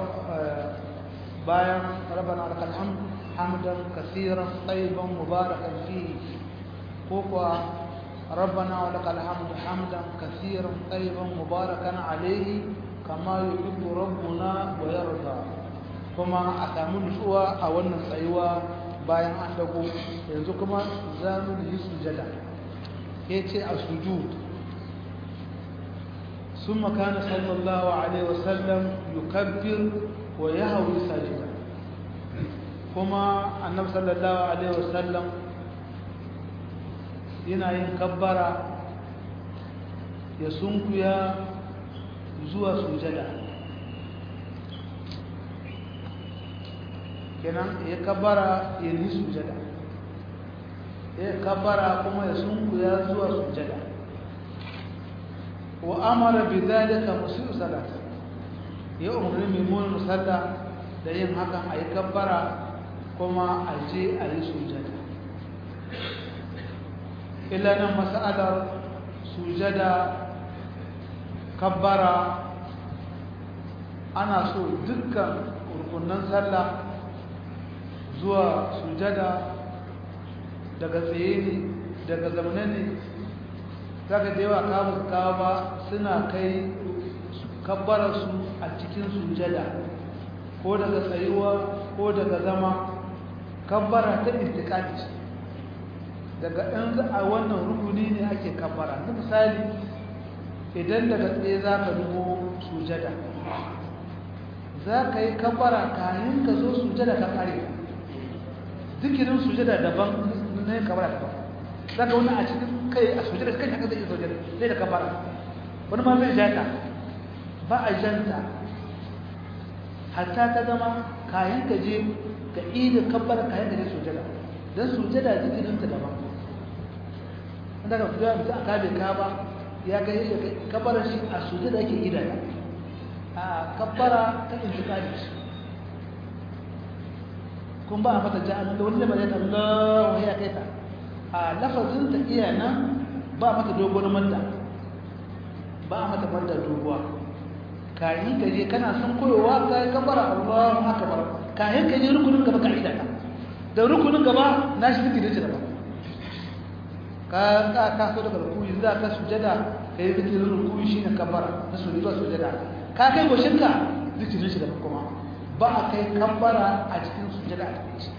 bayan rabbana lakal hamd hamdan kaseeran tayyiban mubarakan fihi ko kuwa rabbana wa lakal hamd hamdan kaseeran tayyiban mubarakan alayhi kama yuhibbu rabbuna wa yarda kuma a samu nutsuwa a wannan tsayuwa bayan an dago yanzu kuma za mu yi sujada yace a sujud ثم كان صلى الله عليه وسلم يكبر ويهوي ساجدا كما النبي صلى الله عليه وسلم yana yin kabbara ya sunkuya zuwa sujada kenan ya kabbara ya yi sujada ya kabbara kuma ya sunkuya zuwa sujada wa amara bi dhalika musiu salata ya umarni mai mun musalla da yin hakan ayi kabbara kuma a je a yi sujada illa nan mas'alar sujada kabbara ana so dukkan rukunan sallah zuwa sujada daga tsaye ne daga zamane ne zaka da yawa kawo kawo ba suna kai kabbararsu a cikin sujada ko daga tsayuwa ko daga zama kabbara ta intikali ce daga ɗan a wannan rukuni ne ake kabbara na misali idan daga tsaye za ka dubo sujada za ka yi kabbara kayan ka zo sujada ka ƙare zikirin sujada daban na yin kabbara daban za ka wani a cikin kai a sujada kai ta zai sujada zai da kabbara wani ma zai jata ba a janta hatta ta zama kayan ka je ka ida kabbara kayan ka je sujada don sujada zikirin ta daban wanda ka fito mutum a kabe ka ba ya ga yadda kabbara shi a sujada ake ida ta a kabbara ta intikali shi kun ba a mata ja'an da wani lamar ya ta Allah ya kai ta a lafazin ta iya nan ba mata dogon manda ba mata manda doguwa kayi ka je kana son koyowa ka yi kabara Allahu akbar kayi ka je rukunin gaba ka ida ka da rukunin gaba na shi zikiri ce daban ka ka ka so daga rukuyi za ka sujada kai zikirin rukuyi shine kabara na sujada sujada ka kai goshinka zikirin shi daban kuma ba a kai kabara a cikin sujada a cikin shi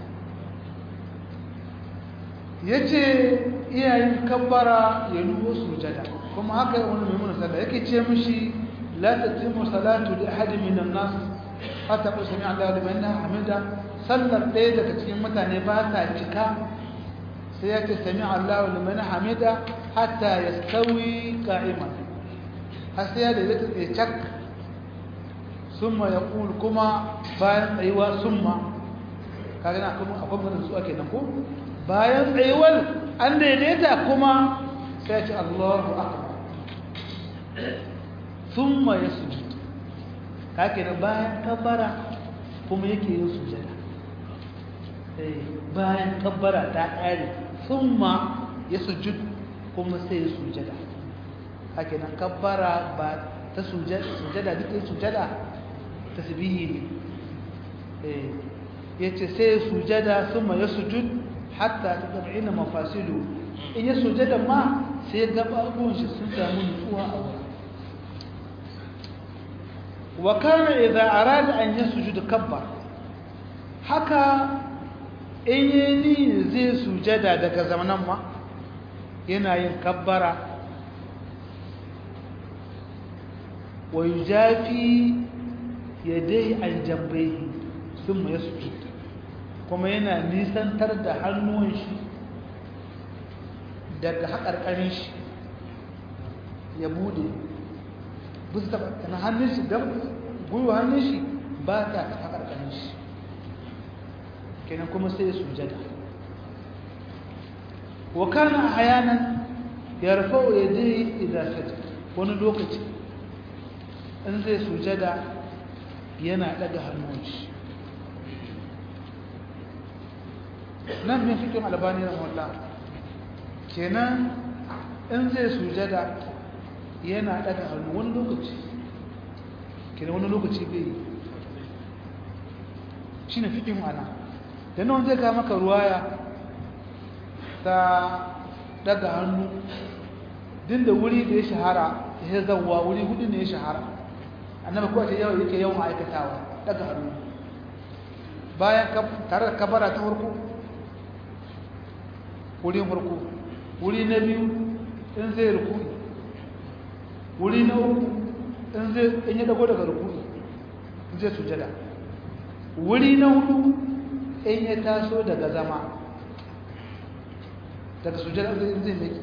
ya ce iyayen kabbara ya nubo sujada kuma haka wani mai muna sallah yake ce mishi la tatimu salatu li ahadin min an-nas hatta ku sami Allah liman hamida sallar ɗaya daga cikin mutane ba ta cika sai ya ce sami Allah liman hamida hatta yastawi qa'iman har sai ya da zai tsaye cak summa yaqul kuma bayan tsayuwa summa kaga na kuma akwai mutum su ake nan ko bayan tsayuwar an daidaita kuma sai ce Allahu akbar thumma yasjud kake nan bayan kabbara kuma yake yin sujada eh bayan kabbara ta kare thumma yasjud kuma sai ya sujada kake nan kabbara ba ta sujada sujada duk sujada tasbihi ne eh yace sai sujada thumma yasjud hatta tad'ina mafasilu in ya sujada ma sai gababun shi sun samu nutsuwa a wurin wa kana idza arada an yasjuda kabbar haka in yi zai sujada daga zamanan ma yana yin kabbara wa yujafi yadai aljambayhi thumma yasjud kuma yana nisantar da hannuwan shi daga haƙarƙarin shi ya bude bisa taɓa kana hannun shi gab gwiwa hannun shi ba ta taɓa haƙarƙarin shi kenan kuma sai sujada wa kana ahyanan yarfa'u yadayhi idza sajada wani lokaci in zai sujada yana daga hannun shi nan min fikin albani rahimahullah kenan in zai sujada yana daga hannu wani lokaci kina wani lokaci bai yi shi ne fiƙin ana da nan zai ka maka ruwaya ta daga hannu din da wuri da ya shahara ya zauwa wuri hudu ne ya shahara annabi kuwa ce yau yake yawan aikatawa daga hannu bayan tare da kabara ta farko wurin farko wuri na biyu in zai rukuni wuri na uku in zai in ya dago daga rukuni in zai sujada wuri na hudu in ya taso daga zama daga sujada in zai meki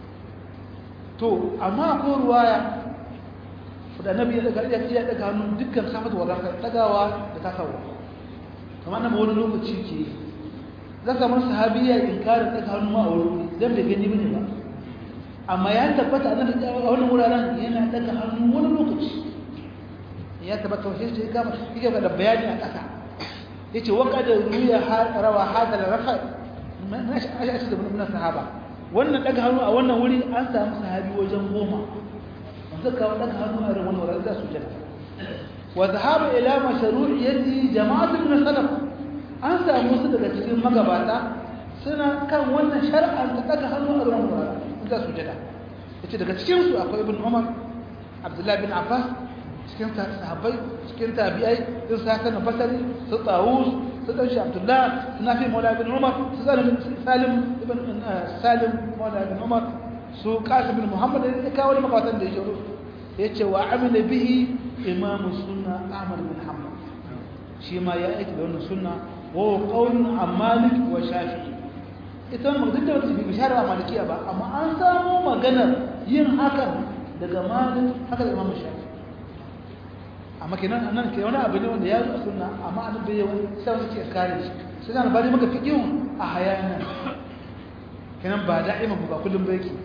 to amma ko ruwaya da nabi ya daga iya iya daga hannun dukkan safat wa ranka dagawa da tasawa kamar nan wani lokaci ke za ka mar sahabiya inkarin daga hannu ma a wuri dan bai gani bane ba amma ya tabbata annabi a wannan wuraren yana daga hannu wani lokaci ya tabbata shi sai kama yake da bayani a kasa yace wa qad ruya rawa hadal rafa man ashi da mun sahaba wannan daga hannu a wannan wuri an samu sahabi wajen goma wanda kawo daga hannu a wani wurin za su jira wa zahaba ila mashru'iyyati jama'atun min salaf an samu su daga cikin magabata suna kan wannan shar'an ta daga hannu a wani wurin za su jira yace daga cikin su akwai ibn umar abdullahi bin abbas cikin sahabbai cikin tabi'ai sun sa kana basari su tawus su dan shi abdullah su nafi maula bin umar su salim salim ibn salim maula bin umar su qasim bin muhammad da ya kawo makawatan da yake yace wa amila bihi imam sunna ahmad bin hanbal shi ma ya aiki da wannan sunna wa qawlun an malik wa shafi'i ita wannan duk da wata bi bishara malikiya ba amma an samu maganar yin hakan daga malik haka da imam shafi'i amma kenan nan ke wani abu ne wanda ya zo sunna amma an bai yawan sai wani ke kare shi sai zan bari maka fiqihun a hayana kenan ba da'ima ba kullum ba yake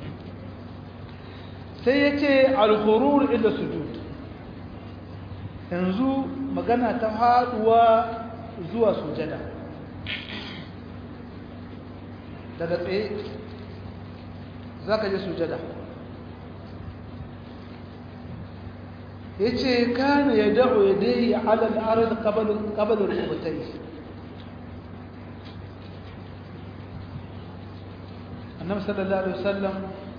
sai yace al-khurur ila sujud yanzu magana ta haduwa zuwa sujada daga tsaye zaka je sujada yace kana yad'u yadayhi 'ala al-ard qabla qabla al-rukbatayhi annabi sallallahu alaihi wasallam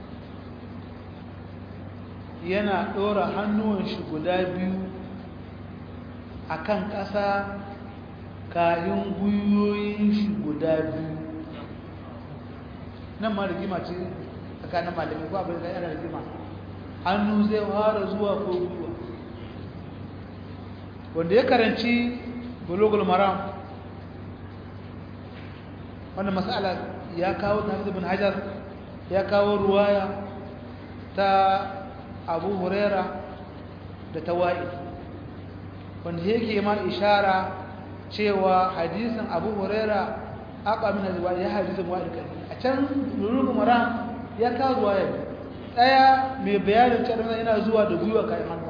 yana dora hannuwan shi guda biyu akan ƙasa kayan guyoyin shi guda biyu nan ma rigima ce tsakanin malamai ko abin da yana rigima hannu zai fara zuwa ko gwiwa wanda ya karanci bulugul maram wannan mas'ala ya kawo ta ibn hajar ya kawo ruwaya ta abu huraira da ta wa'i wanda yake ma ishara cewa hadisin abu huraira aka min riwaya ya hadisin wa'i kai a can bulugul maram ya kawo ruwaya daya mai bayanin cewa yana zuwa da gwiwa kai hannu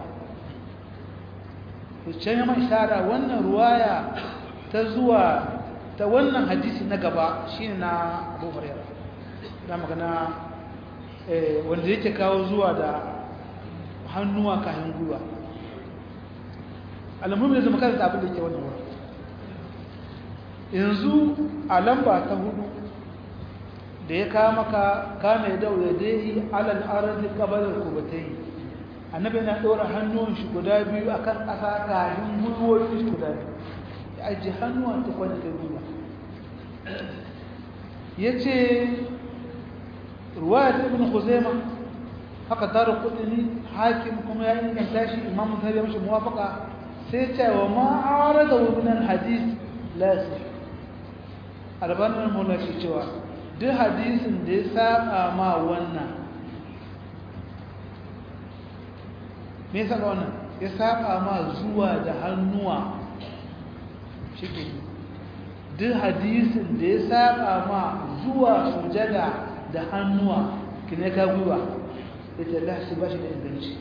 can yamma ishara wannan ruwaya ta zuwa ta wannan hadisi na gaba shine na Abu Hurairah da magana wanda yake kawo zuwa da hannuwa kayan gwiwa alamun da zama karanta abin da yake wannan wurin yanzu a lamba ta hudu da ya kawo maka kana ya dawo ya dai alal arzi kabalar kubatai annabi yana ɗora hannuwan shi guda biyu a kan ƙasa kafin gwiwoyin shi guda biyu ya ajiye hannuwan ta kwanci ta gwiwa ya ce ruwaya ta ibn khuzaima haka tara kudini hakim kuma ya inganta shi imam musari ya mashi muwafaka sai ce wa ma'ara da wuminan hadis lasi albanin mula ke cewa duk hadisin da ya saba ma wannan me yasa ga wannan ya saba ma zuwa da hannuwa shike duk hadisin da ya saba ma zuwa sujada da hannuwa kine ka gwiwa yace Allah shi bashi da inganci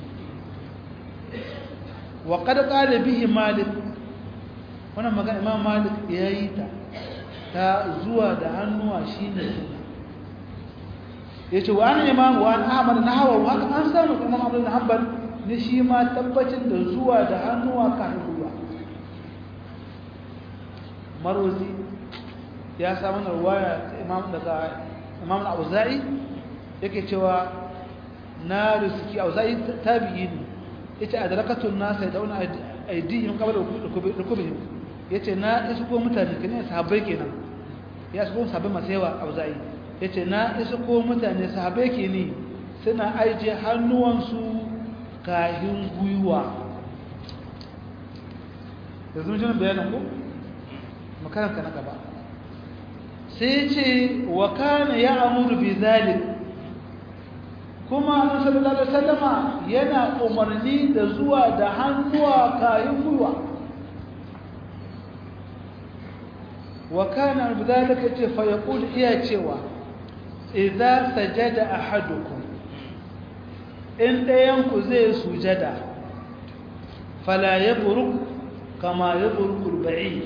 wa qad qala bihi malik wannan magana imam malik yayi ta ta zuwa da hannuwa shine yace wa an imam wa an ahmad na hawa wa haka an samu imam Ahmad bin Hanbal ne shi ma tabbacin da zuwa da hannuwa kan ruwa marwazi ya samu ruwaya ta imam daga imam al-auza'i yake cewa na riski auza'i tabi'i ne yace adrakatun nas yaduna aidihim qabla rukubihim yace na isko mutane kenan sahabbai kenan ya isko sahabbai masu yawa auza'i yace na isko mutane sahabbai kenan suna aije hannuwansu kahin guyuwa yanzu mun jin bayanin ko makaranta na gaba sai ce wa kana ya'muru bi zalik kuma annabi sallallahu alaihi wasallama yana umarni da zuwa da hannuwa kayan gwiwa wa kana bidalika ce fa yaqul iya cewa idza sajada ahadukum in dayan ku zai sujada fala yabruk kama yabruku al-ba'id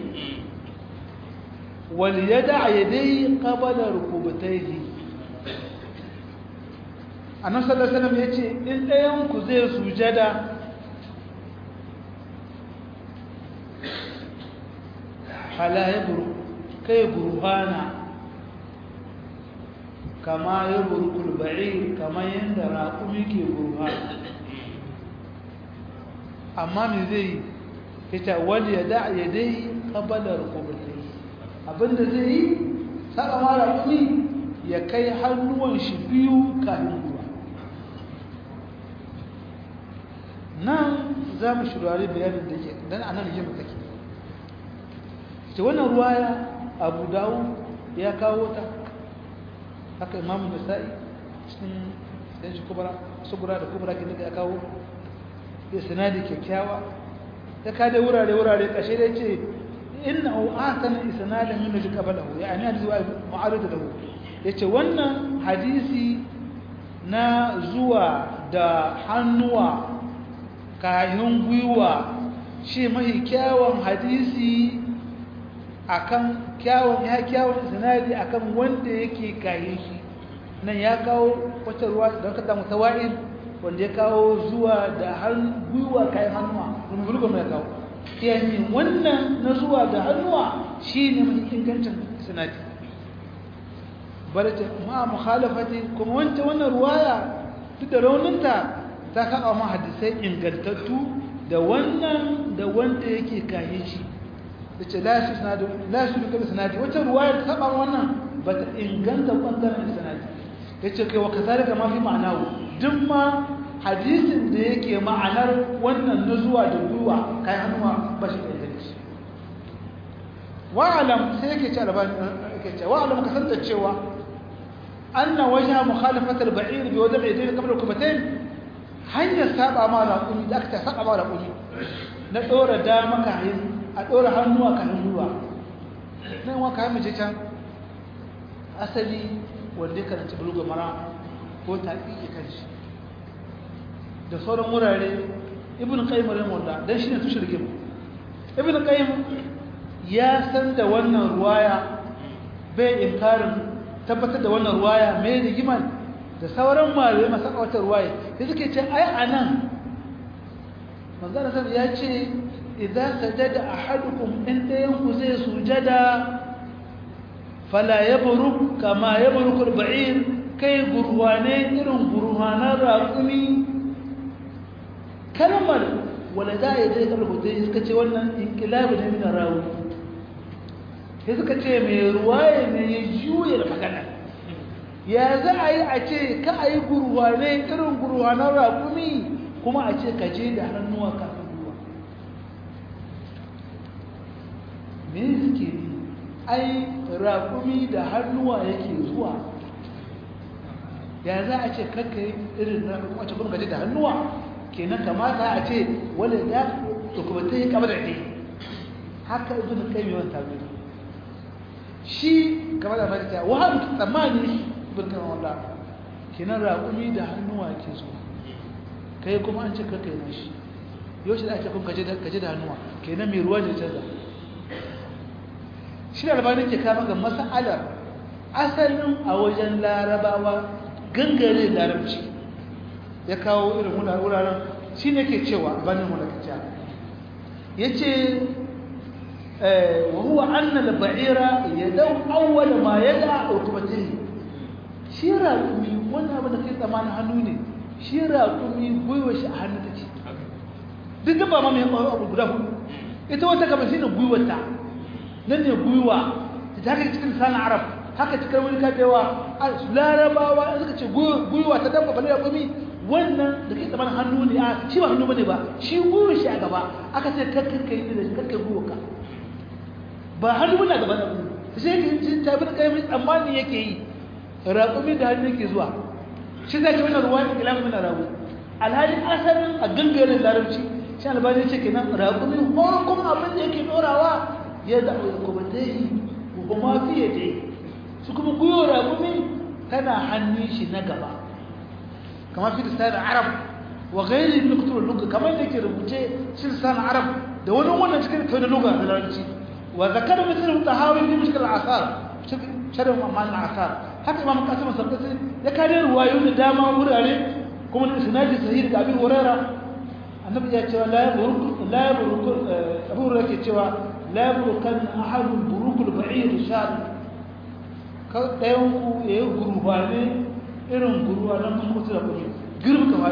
wal yada' yadayhi qabla rukubatayhi annabi sallallahu alaihi wasallam yace in ɗayan ku zai sujada fala yabru kai burhana kama yabru kulba'ir kama yanda raqumi ke burhana amma me zai yace wal yada yadai qabla rukubatayhi abinda zai yi saka ma raqumi ya kai hannuwan shi biyu kafin ruwa nan za mu shirari bayanin da ke don a nan rigimar take ce wannan ruwaya abu dawo ya kawo ta haka imamu da sa'i cikin yan shi kubara sugura da kubara ke daga ya kawo ya sinadi kyakkyawa ya kada wurare-wurare kashe da ce inna hu ahsana isnadin min ladhi qablahu yani hadisi wa mu'arid lahu yace wannan hadisi na zuwa da hannuwa kayan gwiwa shi mahi kyawun hadisi akan kyawun ya kyawun sinadi akan wanda yake kayan shi nan ya kawo wata ruwa da ka samu tawa'id wanda ya kawo zuwa da gwiwa kayan hannuwa rumbulga mai kawo yani wannan na zuwa da hannuwa shi ne mai ingancin sinadi barata ma mukhalafati kuma wancan wannan ruwaya duk da rauninta ta kaɓa ma hadisai ingantattu da wannan da wanda yake kayan shi da ce lashi duka da sanadi wacce ruwayar ta kaɓa wannan ba ta inganta ɓangaren sanadi ya ce kai wa ka zalika ma fi ma'anawu duk ma hadisin da yake ma'anar wannan na zuwa da gwiwa kayan hannuwa ba shi da inganci wa'alam sai yake ce albani yake ce wa'alam ka san da cewa anna wajha mukhalafatul ba'ir bi wada'i yadayhi qabla al-kubatayn hanyar saba ma raƙumi da aka saba ma raƙumi na ɗora dama kayan a ɗora hannuwa kayan ruwa nan wa kayan mace can asali wanda ya karanci buluga mara ko taƙi ya kanshi da sauran wurare ibn qayyim rahimahullah dan shine tushe rigim ibn qayyim ya san da wannan ruwaya bai inkarin tabbatar da wannan ruwaya mai rigiman da sauran malamai masu kawatar ruwaye da suke ce ai anan manzon sallallahu ya ce idza sajada ahadukum in dayan ku zai sujada fala yabruk kama yabruk al-ba'ir kai gurwane irin gurwanan raqumi kalmar wala da ya dai kalbu dai suka ce wannan inqilabu ne min rawi sai suka ce mai ruwaye ne ya juya magana ya za a yi a ce ka a yi gurwane irin gurwanan raƙumi kuma a ce ka je da hannuwa kafin ruwa me suke yi ai raƙumi da hannuwa yake zuwa ya za a ce kakka yi irin raƙumi a ce kuma ka je da hannuwa kenan kamata a ce wani ya kuma ta yi kamar da ne haka ibn kai mai wanta shi kamar da fata wahabi tsammani birkan wallah kinan raƙumi da hannuwa ke so kai kuma an ce ka kai na shi yau shi da ake kun kaje da hannuwa kenan mai ruwa ne canza shi da albani ke kama ga mas'alar asalin a wajen larabawa gangare larabci ya kawo irin muna wuraren shi ne ke cewa banin mulakaciya ya ce wa huwa annal ba'ira ya dau awwal ma ya da ukubatin shi raƙumi wannan abin da kai tsamanin hannu ne shi raƙumi gwiwa shi a hannu take duk da ba ma mai abu guda hudu ita wata kama shi ne gwiwata nan ne gwiwa ta haka cikin sana arab haka cikin wani kadewa larabawa suka ce gwiwa ta dabba bane raƙumi wannan da kai tsamanin hannu ne a shi ba hannu bane ba shi gwiwa shi a gaba aka ce kakka yi da kakka gwiwa ka ba hannu bane a gaba da gwiwa sai ka yi tabi da kai tsammani yake yi raƙumi da hannu yake zuwa shi zai wani ruwa da ilamu mina rabu alhali asalin a gangaren larabci shi albani ce kenan raƙumi farkon abin da yake ɗorawa ya da kuma ta yi kuma fiye da yi su kuma guyo raƙumi tana hannun shi na gaba kamar fi da arab wa gairi ibn kutubar luga kamar da ke rubuce shi da arab da wani wannan cikin kai da luga da larabci wa zakar misal tahawi bi mushkil asar shirin amalin asar haka imam kasim sarkasi ya kare ruwayo da dama wurare kuma da isnadi sahih daga abin huraira annabi ya cewa la yaburuk la yaburuk abu huraira ke cewa la yaburukan ahadun burukul ba'ir shad ka dayan ku yayi gurba ne irin gurwa nan mun mutu da kuma girbi kamar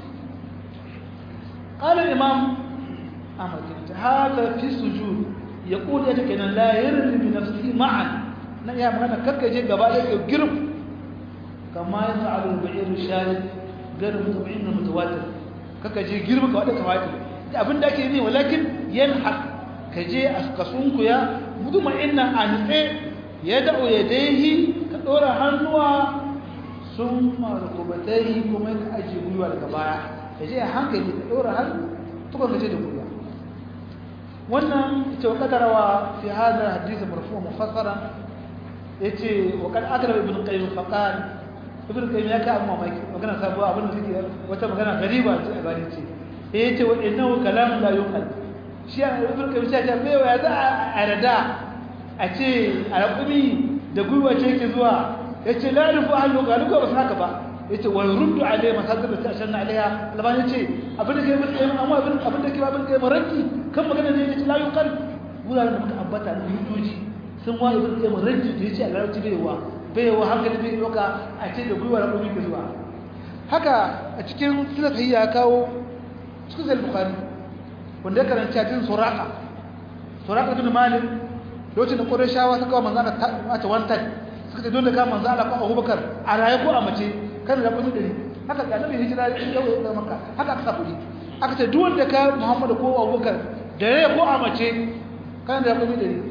قال الإمام أحمد هذا في السجود يقول يتكلم لا يرمي بنفسه معا na iya magana karkace gaba da ke girb kama ya sa'alul ba'ir shari garin mutumin na mutawatir karkace girb ka wadda tawatir abin da ake ne walakin yanhaq ka je a kasunku ya mutmainna a nutse ya da'o ya daihi ka dora hannuwa sun markubatai kuma ka ajiye gwiwa daga baya ka je a hankali ka dora hannu tukun ka je da gwiwa wannan ita wa kadarawa fi hada hadisi marfu mufassara yace wa kad akrab ibn qayyim faqal ibn qayyim ya ka amma mai magana sabuwa abin da take wata magana gariba ce a gari ce yace wa innahu kalam la yuqal shi ibn qayyim sai ta bai wa za a rada a ce alqumi da gwiwa ce ke zuwa yace la rufu ahlu qalu ko ba haka ba yace wa yurdu alayhi masadir ta shanna alaiha laban yace abin da ke ibn qayyim amma abin abin da ke ibn qayyim ranki kan magana ne yace la yuqal wuraren da muka ambata da hujjoji sun wa ibn qayyim ranki da yace a larabci bai wa bai wa hankali bai doka a ce da gwiwa rabu ke zuwa haka a cikin sunan ya kawo cikin sahih bukhari wanda ya karanta cikin suraka suraka bin malik lokacin da qurayshawa suka wa manzo Allah ta wanta suka ce dole ka manzo Allah ko Abubakar a raye ko a mace kan da kuma dari haka ga nabi hijira ya dawo da makka haka aka safuri aka ce duk wanda ka Muhammad ko Abubakar da raye ko a mace kan da kuma dari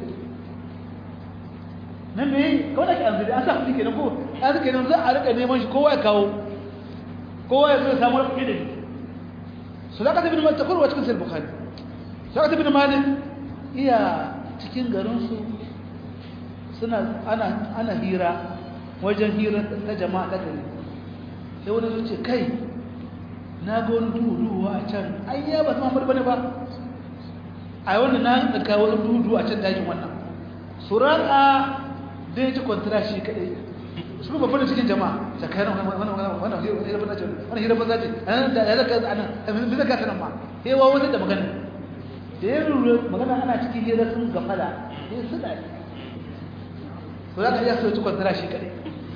nan ne kawai da ke anzuri an sa kuɗi kenan ko an sa kenan za a rika neman shi kowa ya kawo kowa ya zo samu kuɗi da su da ka tafi da takwar wa cikin sai bukhari su da ka tafi da malik iya cikin garinsu suna ana ana hira wajen hira ta jama'a ta gari sai wani zuce kai na ga wani duhu duhu a can ai ya ba su mamar bane ba a yi wanda na ɗaga wani duhu duhu a can dajin wannan suraka da ya ci kwantara shi kadai su kuma fara cikin jama'a tsakanin wannan hira banza ce wannan hira banza ce da ya zaka a nan bi zaka sanan ma sai wa wani da magana da ya lura magana ana cikin hira sun gafala sai su da su zaka iya so ci kwantara shi kadai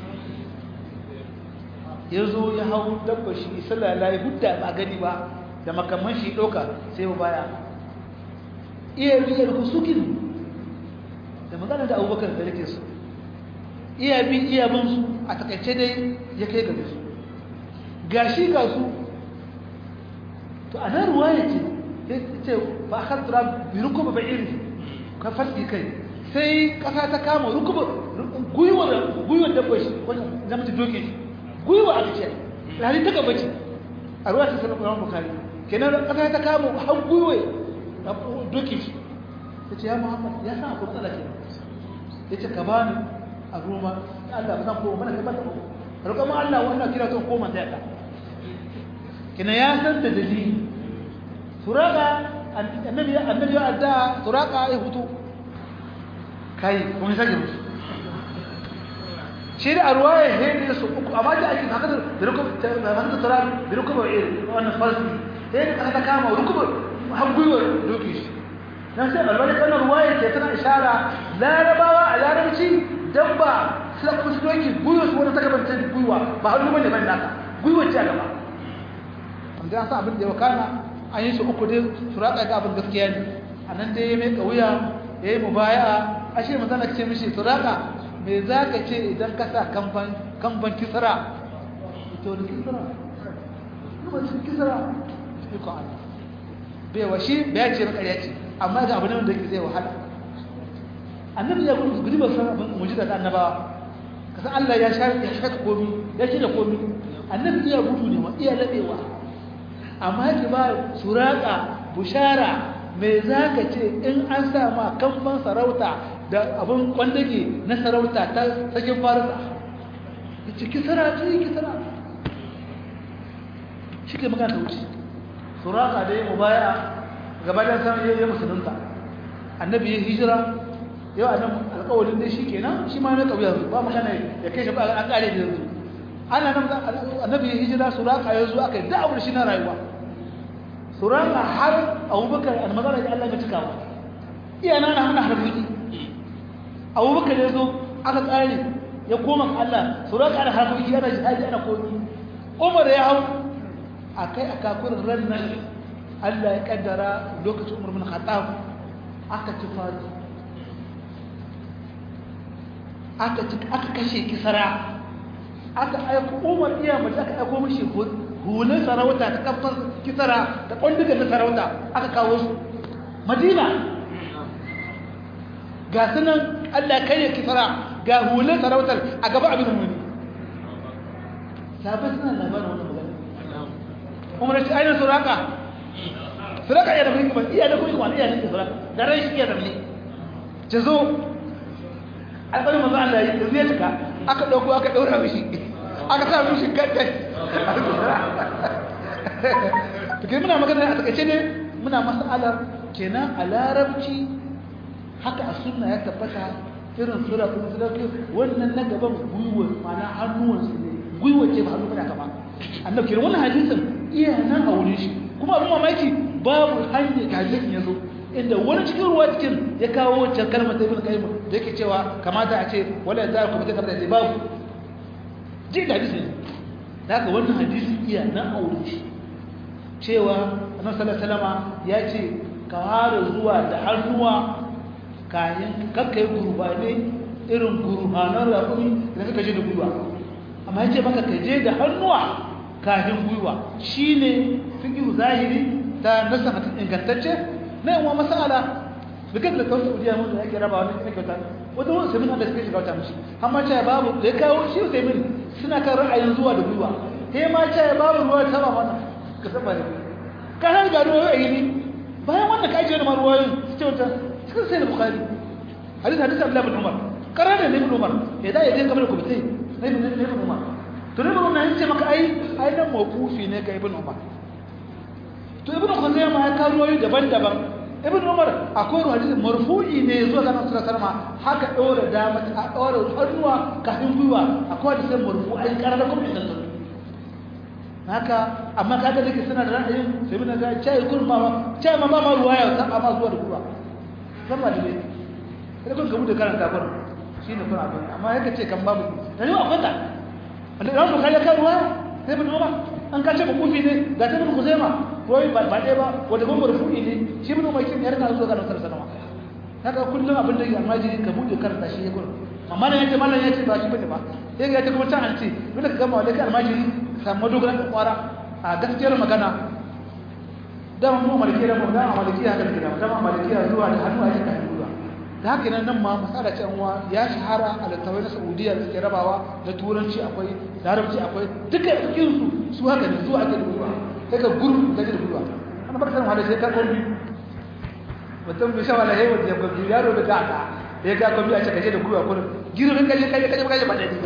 ya zo ya hau dabba shi sallah la ya hudda ba gani ba da makamman shi ɗauka sai ba baya iya riyar kusukin da magana da abubakar da yake su iya bi iya bin su a takaice dai ya kai gare su gashi ga su to a nan ruwa ya ce ya ce ba a kan tura bi rukuba ba iri ka farki kai sai kasa ta kama rukuba gwiwar gwiwar dabba shi wannan zama ta doke shi gwiwa a ce rani ta gaba ce a ruwa ta sanar ƙwarar bukari kenan kasa ta kama har gwiwa doke shi ta ce ya muhammad ya sa akwai matsala ke ya ce ka ba ni a roma Allah ba zan koma mana kai ba ta roƙa ma Allah wannan kira to koma da yaka kina ya san da dalili suraka annabi annabi ya adda suraka ya hutu kai kun sake musu shi da arwaya he da su uku amma da ake haka da rukub da hanta tara da rukub wa ir wannan farsi he da aka kama rukub har gwiwa doki shi dan sai albani kana ruwaya ce tana ishara larabawa a larabci dabba sai kuma su doki gwiwa su wani ta gaban ta gwiwa ba hannu bane ban naka gwiwa ce a gaba amma an san abin da ya wakana an yi su uku dai su ratsa ga abin gaskiya ne anan dai ya mai kauya ya yi mubaya'a ashe mun zana ce mishi suraka me za ka ce idan ka sa kamban kisra ita wani kisra kuma cin kisra iko Allah bai wa shi bai ce maka ya ce amma ga abu ne wanda yake zai wahala annabi ya gudu gudu ba san abin mujiza ta annabawa kasan Allah ya sha ya sha komi ya shi da komi annabi ya gudu ne ma iya labewa amma ki ba suraka bushara me za ka ce in an sa ma kamban sarauta da abin kwandage na sarauta ta sakin farisa ya ce kisara ce kisara shi ke magana ta wuce suraka da ya mubaya gabanin samun yayin musulunta annabi ya hijira yau a nan alkawalin dai shi kenan shi ma na ƙauye yanzu ba magana ya kai shi ba an ƙare da yanzu ana nan annabi ya hijira suraka ya zo aka yi da'awar shi na rayuwa suraka har abubakar almazara ya Allah ya cika ba iya nan hana harbuki abubakar ya zo aka tsare ya koma ga Allah suraka ana harbuki ana jihadi ana komi umar ya hau akai aka kurin ran nan Allah ya kaddara lokacin umar bin khattab aka ci fari aka ci aka kashe kisara aka aiko umar iya mace aka aiko mishi hulun sarauta ta kafin kisara da ƙwandugan na sarauta aka kawo su madina ga sunan allah karya kisara ga hulun sarautar a gaba abin muni sabai suna labarin wani magana umar shi ainihin suraka suraka iya da kuma kuma iya da kuma kuma iya da suraka da rai shi iya da ne ce zo alƙalin mazu allah ya zai cika aka ɗauko aka ɗaura mishi aka sa mishi gaddan tukiri muna magana a takaice ne muna masalar kenan a larabci haka a suna ya tabbata irin sura kuma surafi wannan na gaban gwiwa mana hannuwansu ne gwiwa ce ba hannu bane kama annabi kenan wannan hadisin iya nan a wurin shi kuma abin mamaki babu hanyar da hadisin ya zo inda wani cikin ruwa cikin ya kawo wancan kalmar ta ibn qayyim da yake cewa kamata a ce wala za ku mutu kamar da babu ji da hadisin da haka wannan hadisi iya nan a wurin shi cewa annabi sallallahu alaihi wasallam ya ce ka fara zuwa da hannuwa kayan kakkai gurbane irin gurbanan rakumi da suka je da gwiwa amma ya ce maka ka je da hannuwa kafin gwiwa shine fiqhu zahiri ta nasa ingantacce na yawan masala bikin da kawai saudiya mun da yake raba wani ina kyauta wata wani sabbin da suka shiga wata mishi amma ce babu da ya kawo shi sai min suna kan ra'ayin zuwa da gwiwa he ma ce babu ruwa ta ba mana ka san ba ne ka san ga ruwa a yini bayan wannan ka ajiye da ma ruwayoyin su ce wata cikin sai da bukhari hadis hadis abdullahi bin umar karar da ibn umar ya da ya je kamar ku bitai na ibn umar to ne ibn umar ya ce maka ai ai nan mawqufi ne ga ibn umar to ibn khuzaimah ya kawo ruwayoyi daban-daban ibn umar akwai hadisi marfu'i ne zuwa ga nasu sallama haka dora dama a dora hannuwa kafin gwiwa akwai hadisi marfu'i karar da kuma inda haka amma kaga dake suna da ra'ayin sai mun ga cai kun ma cai ma ma ruwaya ta amma zuwa da gwiwa sama da ne sai kun gamu da karanta kun shine kun abin amma yake ce kan babu da ni akwai ta wanda ran ku kalle kan ruwa sai bin umar an ka ce kufi ne ga ta bin kuzaima ruwai ba ba dai ba wanda kun marfu'i ne shi bin umar kin ya rika zuwa ga nasu sallama haka kullum abin da almajiri ka bude karanta shi ya kun amma da yace mallan yace ba shi bane ba sai ga yace kuma can an ce dole ka gama wanda kai almajiri samu dogaran ka kwara a gaskiyar magana dama mu maliki da mu da maliki haka da dama maliki zuwa da hannu ake kan duba da haka nan nan ma masala ce anwa ya shahara a littawai na Saudiya da suke rabawa da turanci akwai larabci akwai duka cikin su su haka ne zuwa ake duba sai ka gurbu da duba ana baka san hada sai ka kombi mutum bai sha wala hewa da gobi yaro da kaka ya ka kombi a ce kaje da gurwa kullum girbin kaje kaje kaje kaje ba da diga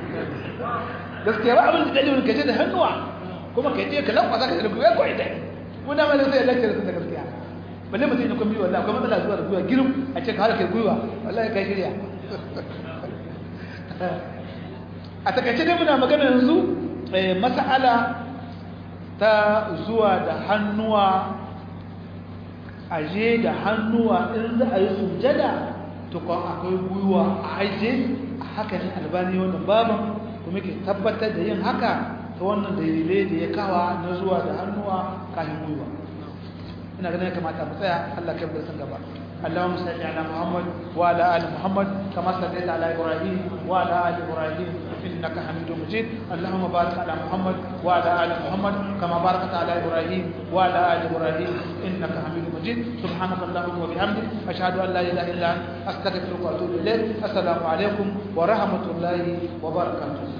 gaskiya ba abin da dalilin kaje da hannuwa kuma kaje ka lafa zaka da gurwa ko ida ko da mai sai lecture sun da gaskiya balle mutum ne kombi wallahi akwai matsala zuwa da gurwa girum a ce ka har kai gurwa wallahi kai shirya a takaice dai muna magana yanzu mas'ala ta zuwa da hannuwa aje da hannuwa in za a yi sujada tukun akwai gwiwa a aje haka ne albani wannan baban kuma ke tabbatar da yin haka ta wannan dalilai da ya kawa na zuwa da hannuwa kafin gwiwa ina ganin ya kamata mu tsaya Allah kai bar san gaba اللهم صل على محمد وعلى ال محمد كما صليت على ابراهيم وعلى ال ابراهيم انك حميد مجيد اللهم بارك على محمد وعلى ال محمد كما باركت على ابراهيم وعلى ال ابراهيم انك حميد مجيد سبحانك اللهم وبحمدك اشهد ان لا اله الا انت استغفرك واتوب اليك السلام عليكم ورحمه الله وبركاته